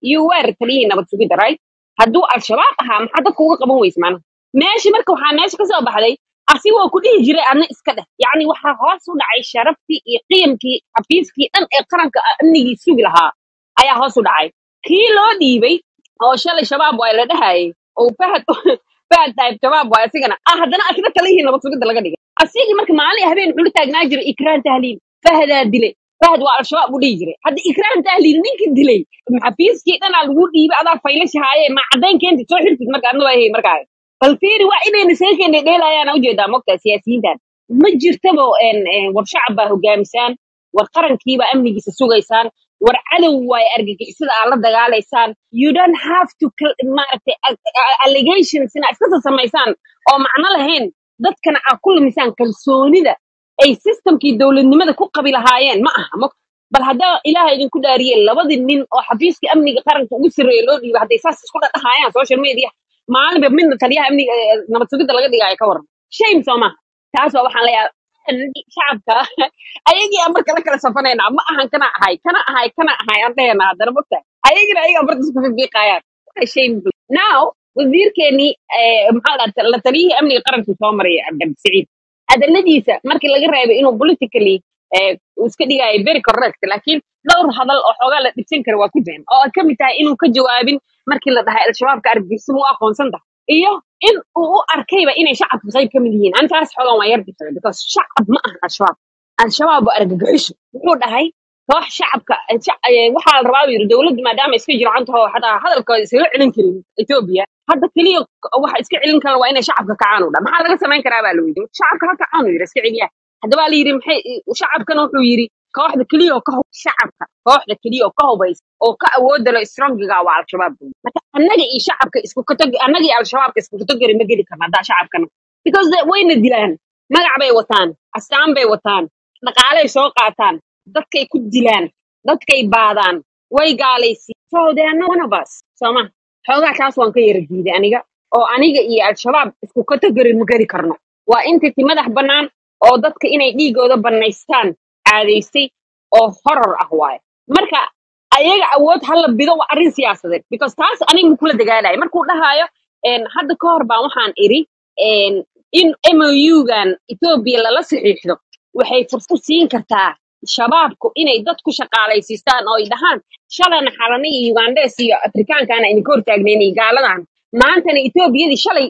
you were taliyihii nabad sugidda right hadduu al-shabaab ahaa maxaa dadka uga qaban weyse macnaha meeshi marka waxaa meesha ka soo baxday asigoo ku dhihi jiray adna iska dheh yacni waxaa hoos u dhacay sharaftii iyo qiyamkii xafiiskii dhan ee qaranka amnigii sugi lahaa ayaa hoos u dhacay kii loo dhiibay oo shalay shabaab waa la dhahayay oo fahad fahad tahay shabaab waa asigana ah haddana asna talihii nabad sugidda laga dhigay asigii marka maalin habeen wuxuu la taagnaa jiray ikraan tahliil fahadaa dilay fahad waa al-shabaab u dhihi jiray hadda ikraan tahliil ninkii dilay xafiiskii dhanaa lagu dhiibay adaa faylashahaye ma caddayn keentid soo xirtid marka adna waa hey markaa bal fiiri waa inayna seekeena dheelayaana ujeedaa mogtaa siyaasiyiintan ma jirtaba een, een, war shacab baa hogaamisaan war qarankiibaa amnigiisa sugaysaan war cadow waay argagixisada aad la dagaalaysaan you don't have to cl- maaragtay a- a- allegations inaa iska soo samaysaan oo macno lahayn dadkana aad ku lumisaan kalsoonida ay systemkii dowladnimada ku qabi lahaayeen ma aha mog bal haddaa ilaaha idinku dhaariye labadii nin oo xafiiska amniga qaranka ugu sarreeya loo dhiibay hadday saas isku dhadhahayaan social media maalinba midna taliyaha amniga ee nabad sugidda laga dhigaayo ka waran shame soo maha taas waa waxaan leeyahay shacabka ayagii aan marka la kala safanaynaa ma ahan kana ahay kana ahay kana ahay aan dhahayna haddana mogta ayagina ayaga barta isku fiiqayaan shame now wasiirkeenii eh, maxaa la dhaha la taliyihii amniga qaranka soo maray cabdi siciid hadaladiisa markii laga reebay inuu politically eh, uu iska dhigayo very correct laakiin dhowr hadal oo xoogaa la dhibsan kara waa ku jiraan oo ay ka mid tahay inuu ka jawaabin markii la dhahay al-shabaabka argagixisimo u aqoonsan tahay iyo in uu u arkayba inay shacabka qayb ka mid yihiin antaas xoogan waa yar dhibsaday because shacab ma aha al-shabaab al-shabaab waa argagixiso wuxuu dhahay koox shacabka eh, shac- eh, waxaa la rabaa buu yidhi dowladdu maadaama iska jircan taho xataa hadalkooda iskaga celin karin etoobiya hadda keliya waxa iska celin kara waa inay shacabka kacaan u dha maxaa laga samayn karaa baa la weydiiyey shacabka ha kacaan uu yidhi iska celiya haddaba la yidhi maxay shacabkana wuxuu yidhi kooxda keliya oo ka hub shacabka kooxda keliya oo ka hubaysa oo ka awooda lo strongiga waa al-shabaab buu yidhi. marka annaga iyo shacabka isku katog annaga iyo al-shabaabka isku katogari ma geli karna haddaa shacabkana because they- wayna dilaan magac bay wataan astaan bay wataan dhaqaaley soo qaataan dadkay ku dilaan dadkay baadaan way gaalaysi so they are not one of us sooma xoogaa taas waan ka yara diiday aniga oo aniga iyo al-shabaab isku katogari ma geli karno waa intiti madax bannaan oo dadka inay dhiigooda bannaystaan caadaystay oo horor ah waaye marka ayaga awood hala bido waa arrin siyaasadeed because taas aniga ma kula dagaalaya markuu dhahaayo een, hadda ka hor baan waxaan iri een, in mou-gan etoobiya lala saxiixdo waxay fursad siin kartaa shabaabku inay dad ku shaqaalaysiistaan oo ay dhahaan shalana xalana iyo ugandes iyo afrikaankaana idinka hortaagnayn iyo gaaladan maantana etoobiyadii shalay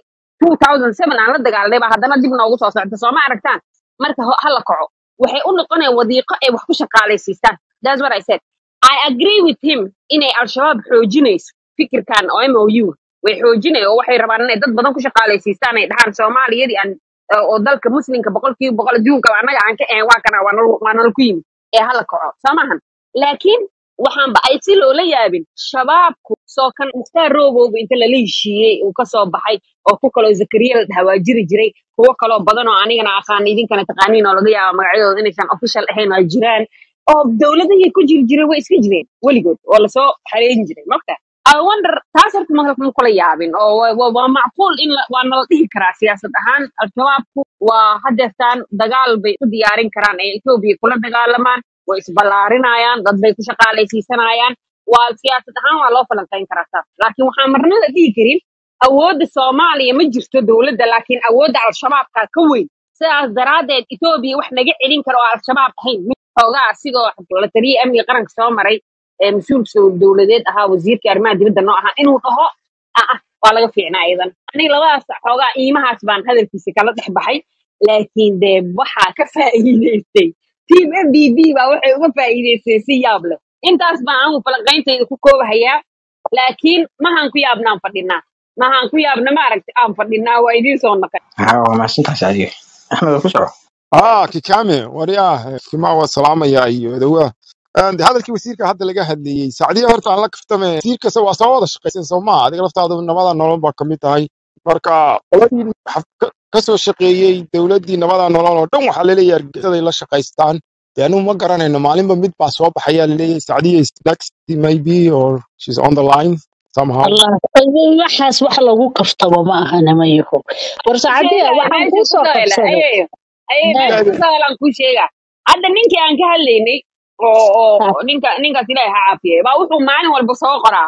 2007 aan la dagaalnay baa haddana dib noogu soo socda soo ma aragtaan marka ho- hala kaco waxay u noqonayaan wadiiqo ay wax ku shaqaalaysiistaan that's what I said I agree with him inay al-shabaab xoojinayso fikirkan oo MOU way xoojinay oo waxay rabaan inay dad badan ku shaqaalaysiistaan ay dhahaan soomaaliyadii aan oo oo dalka muslimka boqolkiiba boqol adduunka annaga aan ka ahayn waa kana waa nal waa nala ku yimid ee hala kaco soo maahan laakiin waxaan ba ay si loola yaabin shabaabku soo kan mukhtaar roobowga inta lala heshiiyey uu kasoo baxay oo ku kaloo zakariya la dhawaajiri jiray kuwo kaloo badan oo anigana aqaan idinkana taqaaniin oo laga yaabo magacyadooda inaysan official ahayn oo jiraan oo dowladihii ku jiri jiray way iska jireen weligood oo lasoo xareerin jiray mogta I wonder taas horta ma ma kula yaabin oo waa waa- waa macquul in la- waa nala dhihi karaa siyaasad ahaan al-shabaabku waa hadeertaan dagaal bay u diyaarin karaan ay etoobiya kula dagaalamaan way isballaarinayaan dad bay ku shaqaalaysiisanayaan waa siyaasad ahaan waa loo falanqayn karaa taas laakiin waxaan marnada dhihi karin awoodda soomaaliya ma jirto dowladda laakiin awoodda al-shabaabka ka weyn sidaas daraaddeed etoobiya wax naga celin kara oo al-shabaab ahayn mid xoogaa asigoo la taliyay amniga qaranka soo maray ee mas-uulka dowladeed ahaa wasiirka arrimaha dibadda noo ahaa inuu dhaho ah ah waa laga fiicnaa iyadan aniga labadaas xoogaa iimahaas baan hadalkiisa kala dhex baxay laakiin dee waxaa ka faa'iidaystay team m b b baa waxay uga faa'iidaystay si yaab leh intaas baan anigu falanqayntayda ku koobahayaa laakiin mahaan ku yaabnaan fadhinaa mahaan ku yaabna maaragta aan fadhinaa waa idiin soo naqay ها ومحسنتاس adiga axmed ku soco اه كيكامي ورياه كما هو سلامة يا ايو دوا and hadalkii wasiirka hadda laga hadlayey saacadihi horta aan la kaftame wasiirkase waa soo wada shaqaysan soo maa adiga laftaada nabada nolol baa kamid tahay marka qoladii xaf- ka ka soo shaqeeyey dowladdii nabada nolol oo dhan waxaa laleeyahay argagixisaday la shaqaystaan dee anugu ma garanayno maalinba mid baa soo baxayaa laleeyahay saacadihi is next maybe or she's on the line somehow allah waxaas wax lagu kaftabo ma ahana mayaho war saacadiya sheegaya waxaan meesha kuu ku soo sawela qabsaday ayeeyo ayey Haa, meesha ku sawelaan kuu sheega hadda ninkii aan ka hadlaynay oo oo haa, oo ninka ninkaas ilaahay ha caafiyey baa wuxuu maalin walba soo qoraa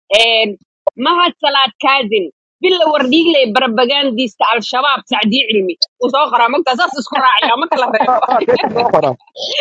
een, mahad salaad kaadin bila wardhiigley barabagandista al-shabaab sacdii cilmi uu soo qoraa magtaa saas isku raacaya ma kala reebo soo qoraa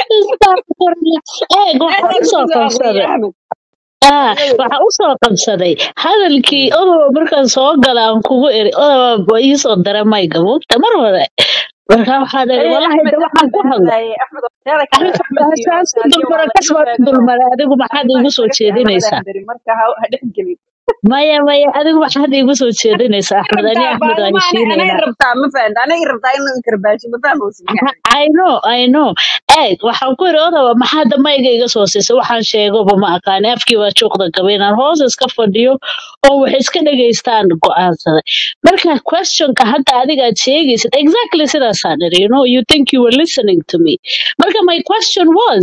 eeg waxaa meeshaa usoo kusoo aqriyay qabsaday axmed ah waxaa usoo qabsaday hadalkii odoba markaan soo gala aan kugu eri odoba iisoo dara mayga mugta mar hore markaa waxaan eri Hey, walahi Ahmed, de waxaan Ahmed ku baa hadla hadlaayay. Ahmed, teeda kale, arrinta Ahmed iyo asaasi Saadiya waa dulmara la kasoo sheegay oo dulmara adigu maxaad arrimaha iigu soo iskaga fiican labadan jeedinaysaa beri marka ha ha dhex gelin. maya maya adigu maxaad iigu soo jeedinaysaa axmed ani rabtaa axmed waan baalma anay heshiinaynaa rabtaa ma fahanta anay rabtaa in la inkarbaashi ma fahmaysid yani I know, I know. Eeg, waxaan ku iri odawa maxaa damayga iga soo siisay waxaan sheegoba ma aqaani afkii waa juuqda gaba inaan hoos iska fadhiyo oo wax iska dhegaystaan go'aansaday marka questionka hadda adiga aad sheegaysid exactly sidaasaan iri you know you think you were listening to me marka my question was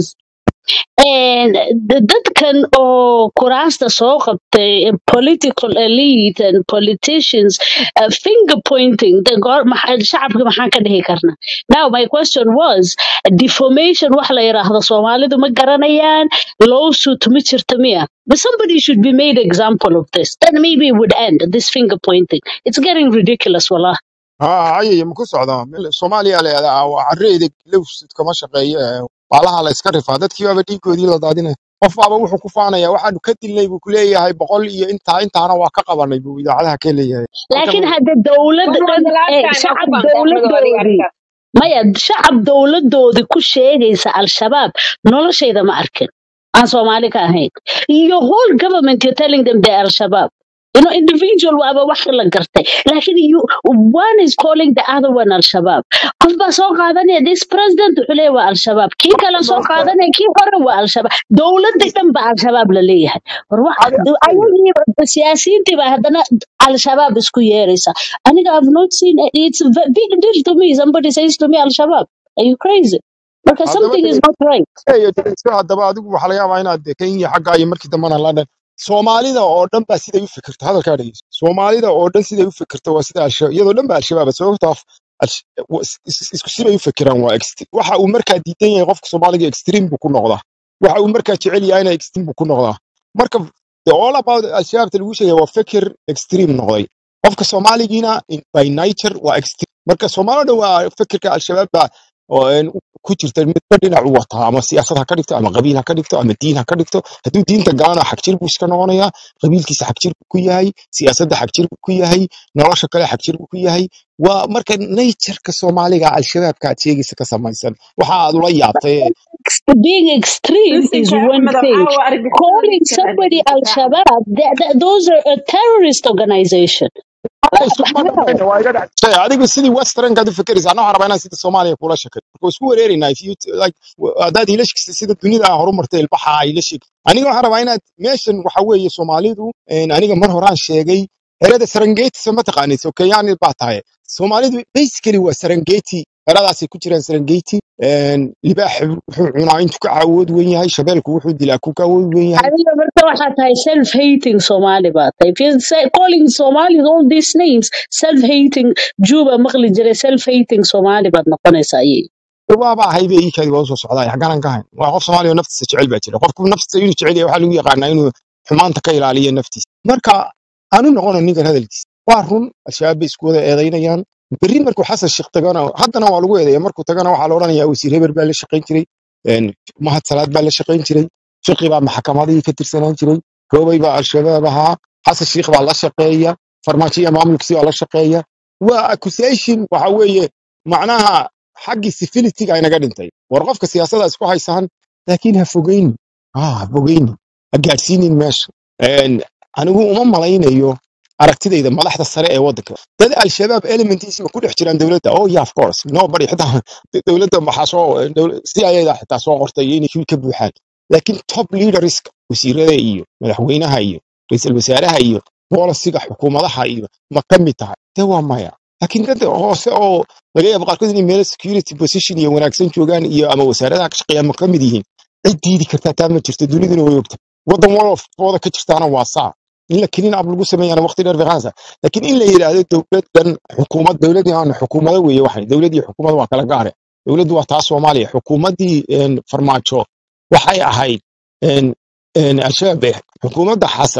And the- dadkan oo kuraasta soo qabtay political elite and politicians uh, finger pointing the gor- maxa- shacabka maxaan ka dhihi karnaa now my question was deformation wax la yiraahdo soomaalidu ma garanayaan lawsuit ma jirta miya but somebody should be made example of this then maybe it would end this finger pointing it's getting ridiculous wallah ها ayay ma ku socdaa Meel- soomaaliya leedaha waa carreeda lowsid kama shaqeeyo ee baalaha la iska rifaa dadkii baaba dhiigoodii la daadinaya qof baaba wuxuu ku faanaya waxaanu ka dilnay buu ku leeyahay boqol iyo intaa intaana waa ka qabanay buu idaacadaha ka leeyahay marka laakiin hadda dowlad When was dhan the last ee time aad ku shacab faantay Axmed oo adiga dowladoodii arrintaas maya shacab dowladoodii ku sheegaysa al-shabaab noloshayda ma arkin aan soomaali ka ahayn your whole government you're telling them they're al-shabaab you know individual waaba wax la gartay laakiin you one is calling the other one al-shabaab qof baa soo qaadanaya this president wuxuu leeyahay waa al-shabaab kii kale soo marka qaadanaya kii hore waa al-shabaab dowladii dhan ba al-shabaab la leeyahay war wax adi ayagii siyaasiyiintii baa haddana al-shabaab isku yeeraysa aniga i've not seen it's a ve- big deal to me somebody says to me al-shabaab are you crazy marka haddaba something is not right eeyo dhegeyso haddaba adigu waxaa laga yaabaa inaad kenya xagga iyo markii dambana london soomaalida oo dhan baa siday u fikirto hadalkaa dhegeyso soomaalida oo dhan siday u fikirto waa sida alshabaab iyadoo dhan ba al-shabaab sababtoo ah Alsh- wa- is- is- isku sibay u fikiraan waa ext- waxa uu markaa diidan yahay qofka soomaaliga extreme buu ku noqdaa waxa uu markaa jecel yahayna extreme buu ku noqdaa marka the all about al-shabaabta lagu sheegaya waa fikir extreme noqday qofka soomaaligiina in- by nature waa extreme marka soomaalida waa fikirka al-shabaab baa oo een ku jirta midba dhinac u wataa ama siyaasad ha ka dhigto ama qabiil ha ka dhigto ama diin ha ka dhigto hadduu diinta galana xagjir buu iska noqonayaa qabiilkiisa xagjir buu ku yahay siyaasadda xagjir buu ku yahay nolosha kale xagjir buu ku yahay waa marka natureka soomaaliga al-shabaabka aad sheegaysa ka samaysan waxa aad ula yaabtay ee being extreme is Listenka one Axmed, thing waxaa waa argagixisada calling listenka somebody argagixisada Axmed. al-shabaab th- th- those are a terrorist organization Ay, isku ma how dhamayna waa iga dhac shay adigu sidii westernkaad u fikiraysa anaa waxaan rabaa inaan sida soomaaliya kula sheekay marka isku wareeraynaa if you like haddaad ila shegtay sida dunida aa horumartay ilbaxa aa ila sheeg aniga waxaan rabaa inaad meeshan waxa weeye soomaalidu een, aniga mar horaan sheegay erada serengeti soo ma taqaanid so kenyani baa tahay soomaalidu basically waa serengeti eradaasay ku jiraan serengeti een, libaax wuxuu cunaa intuu ka cawood wen yahay shabeelku wuxuu dilaa ku ka awood wen yahay adiga marka waxaa tahay self hating somali baa tahay if you're say, calling somalis all these names self hating juba maqli jiray self hating somali baad noqonaysaa ayay waaba ahay bay ii kaadi waa usoo socdaa xagganan ka hayn waa qof soomaaliya oo naftiisa jecel baa jira qofku naftiisa inuu jecel yahay waxaa lagu yaqaanaa inuu xumaanta ka ilaaliyo naftiisa marka aanu noqono ninkan hadalkiisa waa run al-shabaab bay isku wada eedaynayaan berri markuu xasan sheekh tagana haddana waa lagu eedeeya markuu tagana waxaa la odhanayaa wasiir heber baa la shaqayn jiray een, mahad salaad baa la shaqayn jiray fiqi baa maxkamadihii ka tirsanaan jiray koobay baa al-shabaab ahaa xasan sheekh baa la shaqeeya farmaajo iyo maamulkiisi baa la shaqeeya waa accusation waxa weeye macnaha xaggii civility-ga inaga dhintay war qofka siyaasadda isku haysaan laakiin ha fogeyni ah ha fogeyni ha gaadhsiinin meesha Een, anigu uma malaynayo aragtidayda madaxda sare ee waddanka dad al-shabaab elementiisi ma ku dhex jiraan dowladda oh yeah of course nobody xitaa dowladda maxaa soo cia-da xitaa soo qortay inay shil ka buuxaan laakiin top leaderska wasiirada iyo madaxweynaha iyo ra'iisul wasaaraha iyo boolisiga xukuumadaha iyo ma ka mid tahay de waa maya laakiin dad hoose oo laga yaabo qaarkood inay meelo security position iyo wanaagsan joogaan iyo ama wasaaradaha ka shaqeeyaan ma ka mid yihiin cid diidi kartaa taa ma jirto duniduna way ogta waddan walofooda ka jirtaana waa saa in la kelin ab lagu sameeyana waqti dheer fiqaansa laakiin in la yidhaahdo dowladdan xukuumad dowladii aan xukuumado weeye waxay dowlad iyo xukuumad waa kala gaare dowladdu waa taa soomaaliya xukuumaddii een, farmaajo waxay ahayd een, een, al-shabaab bay ahayd xukuumadda xasan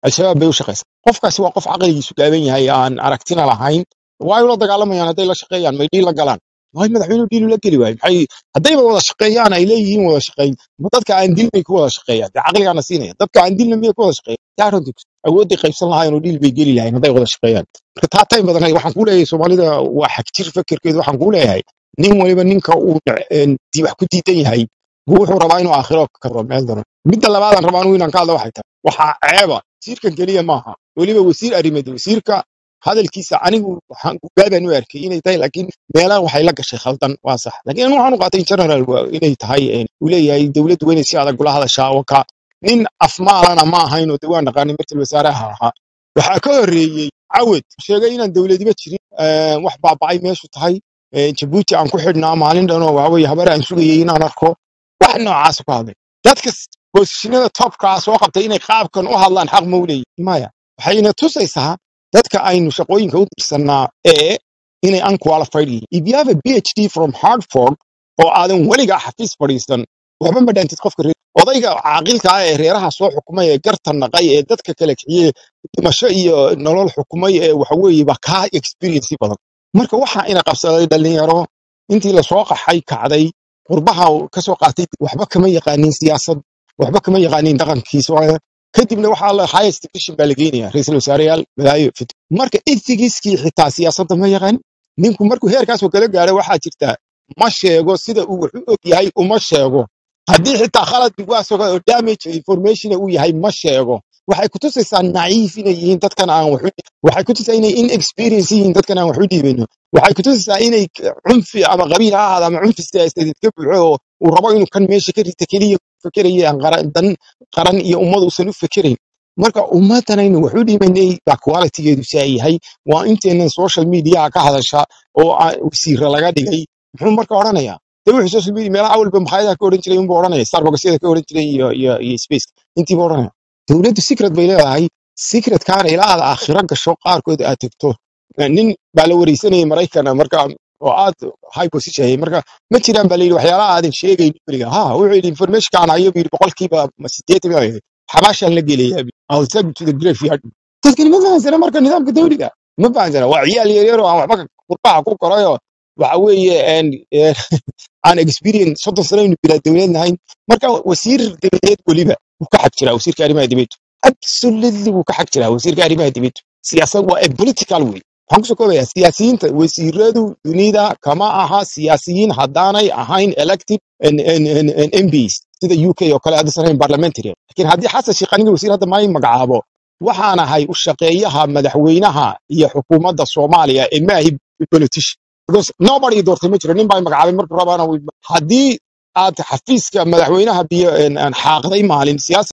al-shabaab bay u shaqaysaa qofkaasi waa qof caqligiisu gaaban yahay aan aragtina lahayn waay ula dagaalamayaan hadday la shaqeeyaan may dhiil la galaan waay madaxweynuhu dhiil ula geli waayo maxay haddayba wada shaqeeyaan ay leeyihiin wada shaqeyn ma dadka aan dilnay ku wada shaqeeyaan dee caqligaana siinaya dadka aan dilna miyay ku wada shaqeeyaan daaranti awoodday qaybsan lahaayeen oo dhiil bay geli lahayn hadday wada shaqeeyaan marka taa tayn badan waxaan kuu leeyahay soomaalida waa xagjir fekerkeedu waxaan kuu leeyahay nin waliba ninka uu een, di- wax ku diidan yahay buu wuxuu rabaa inuu aakhiro ka karo meel daran midda labaadaan rabaa anigu inaan ka hadla waxay tahay waxaa ceeba wasiirkan keliya maaha weliba wasiir arrimeed wasiirka hadalkiisa anigu waxaan gaabaan u arkay inay tahay laakiin meelaha waxay la gashay khaldan waa sax laakiin anigu waxaan u qaatay in general waa inay tahay een, uu leeyahay dowladdu waa inay si adag ula hadashaa waka nin afmaalana ma ahayn oo de waan naqaanay markii wasaaraha ahaa waxaa ka horreeyey cawed sheegay inaan dowladiba jirin een, wax baaba'ay meeshu tahay een, jabuuti aan ku xidhnaa maalin dhan oo waaweye habar aan sugayay inaan arko wax noocaas ku hadlay dadka boosishinada topkaa soo qabtay inay qaabkan u hadlaan xaq ma u leeyihin maya waxayna tusaysaa dadka aynu shaqooyinka u dirsannaa ee inay unqualified yihiin if you have a phd from hartford oo aadan weligaa xafiis fadhiisan waxba ma dhaantid qofka reer odayga caaqilka ah ee reeraha soo xukumay ee garta naqay ee dadka kale kiciyey dhimasho iyo nolol xukumay ee waxaweeye baa kaa experience badan marka waxa ina qabsaday dhalinyaro intii lasoo qaxay kacday qurbaha ka soo qaatay waxba kama yaqaanin siyaasad waxba kama yaqaanin dhaqankiisa waa- kadibna waxaa la highest division baa la geenaya ra'iisul wasaareyaal madaayo fit marka ethigiskii xitaa siyaasadda ma yaqaan ninku markuu heerkaasoo kala gaaro waxaa jirta ma sheego sida uu wax u og yahay uma sheego haddii xitaa khalad waasoo oo damage information uu yahay ma sheego waxay kutusaysaa naciif inay yihiin dadkan aan wax u waxay kutusaysaa inay inexperience yihiin dadkan aan wax u dhiibano waxay kutusaysaa inay k- cunfi ama qabiil ha ahaada ama cunfi siyaasadeed ka buuxo oo uu rabo inuu kan meesha ka rita keliya ku fekeraya aan qaran dan qaran iyo ummad uusan u fekerayn marka ummaddanaynu wax u dhimanay baa qualitygeedu saa yahay waa inteenan social mediaha ka hadasha oo aa- wasiira laga dhigay muxuu marka odhanayaa de wuxuu social media meelaha awalba makhaayadaha ka odhan jiray unbuu odhanaya starbucksyada ka odhan jiray iyo iyo iyo space intiiba odhanaya dowladdu secret bay leedahay secretkaana ilaa aad aakhiro gasho qaarkood aad tegto nin baa la wareysanayay maraykana marka oo aad high position yahay marka ma jiraan baa layidhi waxyaalaha aadan sheegayn beriga ha wuxuu yidhi informationkaan hayo buu yidhi boqolkiiba ma sideetan baa yidhi xabaashaan la gelayaa I'll take you to the graveyard dadkani ma fahansana marka nidaamka dawliga ma fahansana waa ciyaal yaryar oo aan waxba ka- qurbaha ku korayo waxa weeye een, een, aan experience soddon sano aynu bilaa dowlad nahayn marka wasiir dabadeed weliba wuu ka xag jiraa wasiirka arrimaha dibadda absolutely wuu ka xag jiraa wasiirka arrimaha dibadda siyaasad waa a political way waxaan kusoo koobayaa siyaasiyiinta wasiiradu dunida kama aha siyaasiyiin haddaanay ahayn elected n- n- n- n- MPs sida UK oo kale haddaysan ahayn parliamentary laakiin haddii xasan sheekh aniga wasiir hadda may magacaabo waxaan ahay u shaqeeyaha madaxweynaha iyo xukuumadda soomaaliya ee maahi politician because nobody doortay ma jiro nin baa magacaabay markuu rabaana wuu- haddii aad xafiiska madaxweynaha biyo een, aan xaaqday maalin siyaasa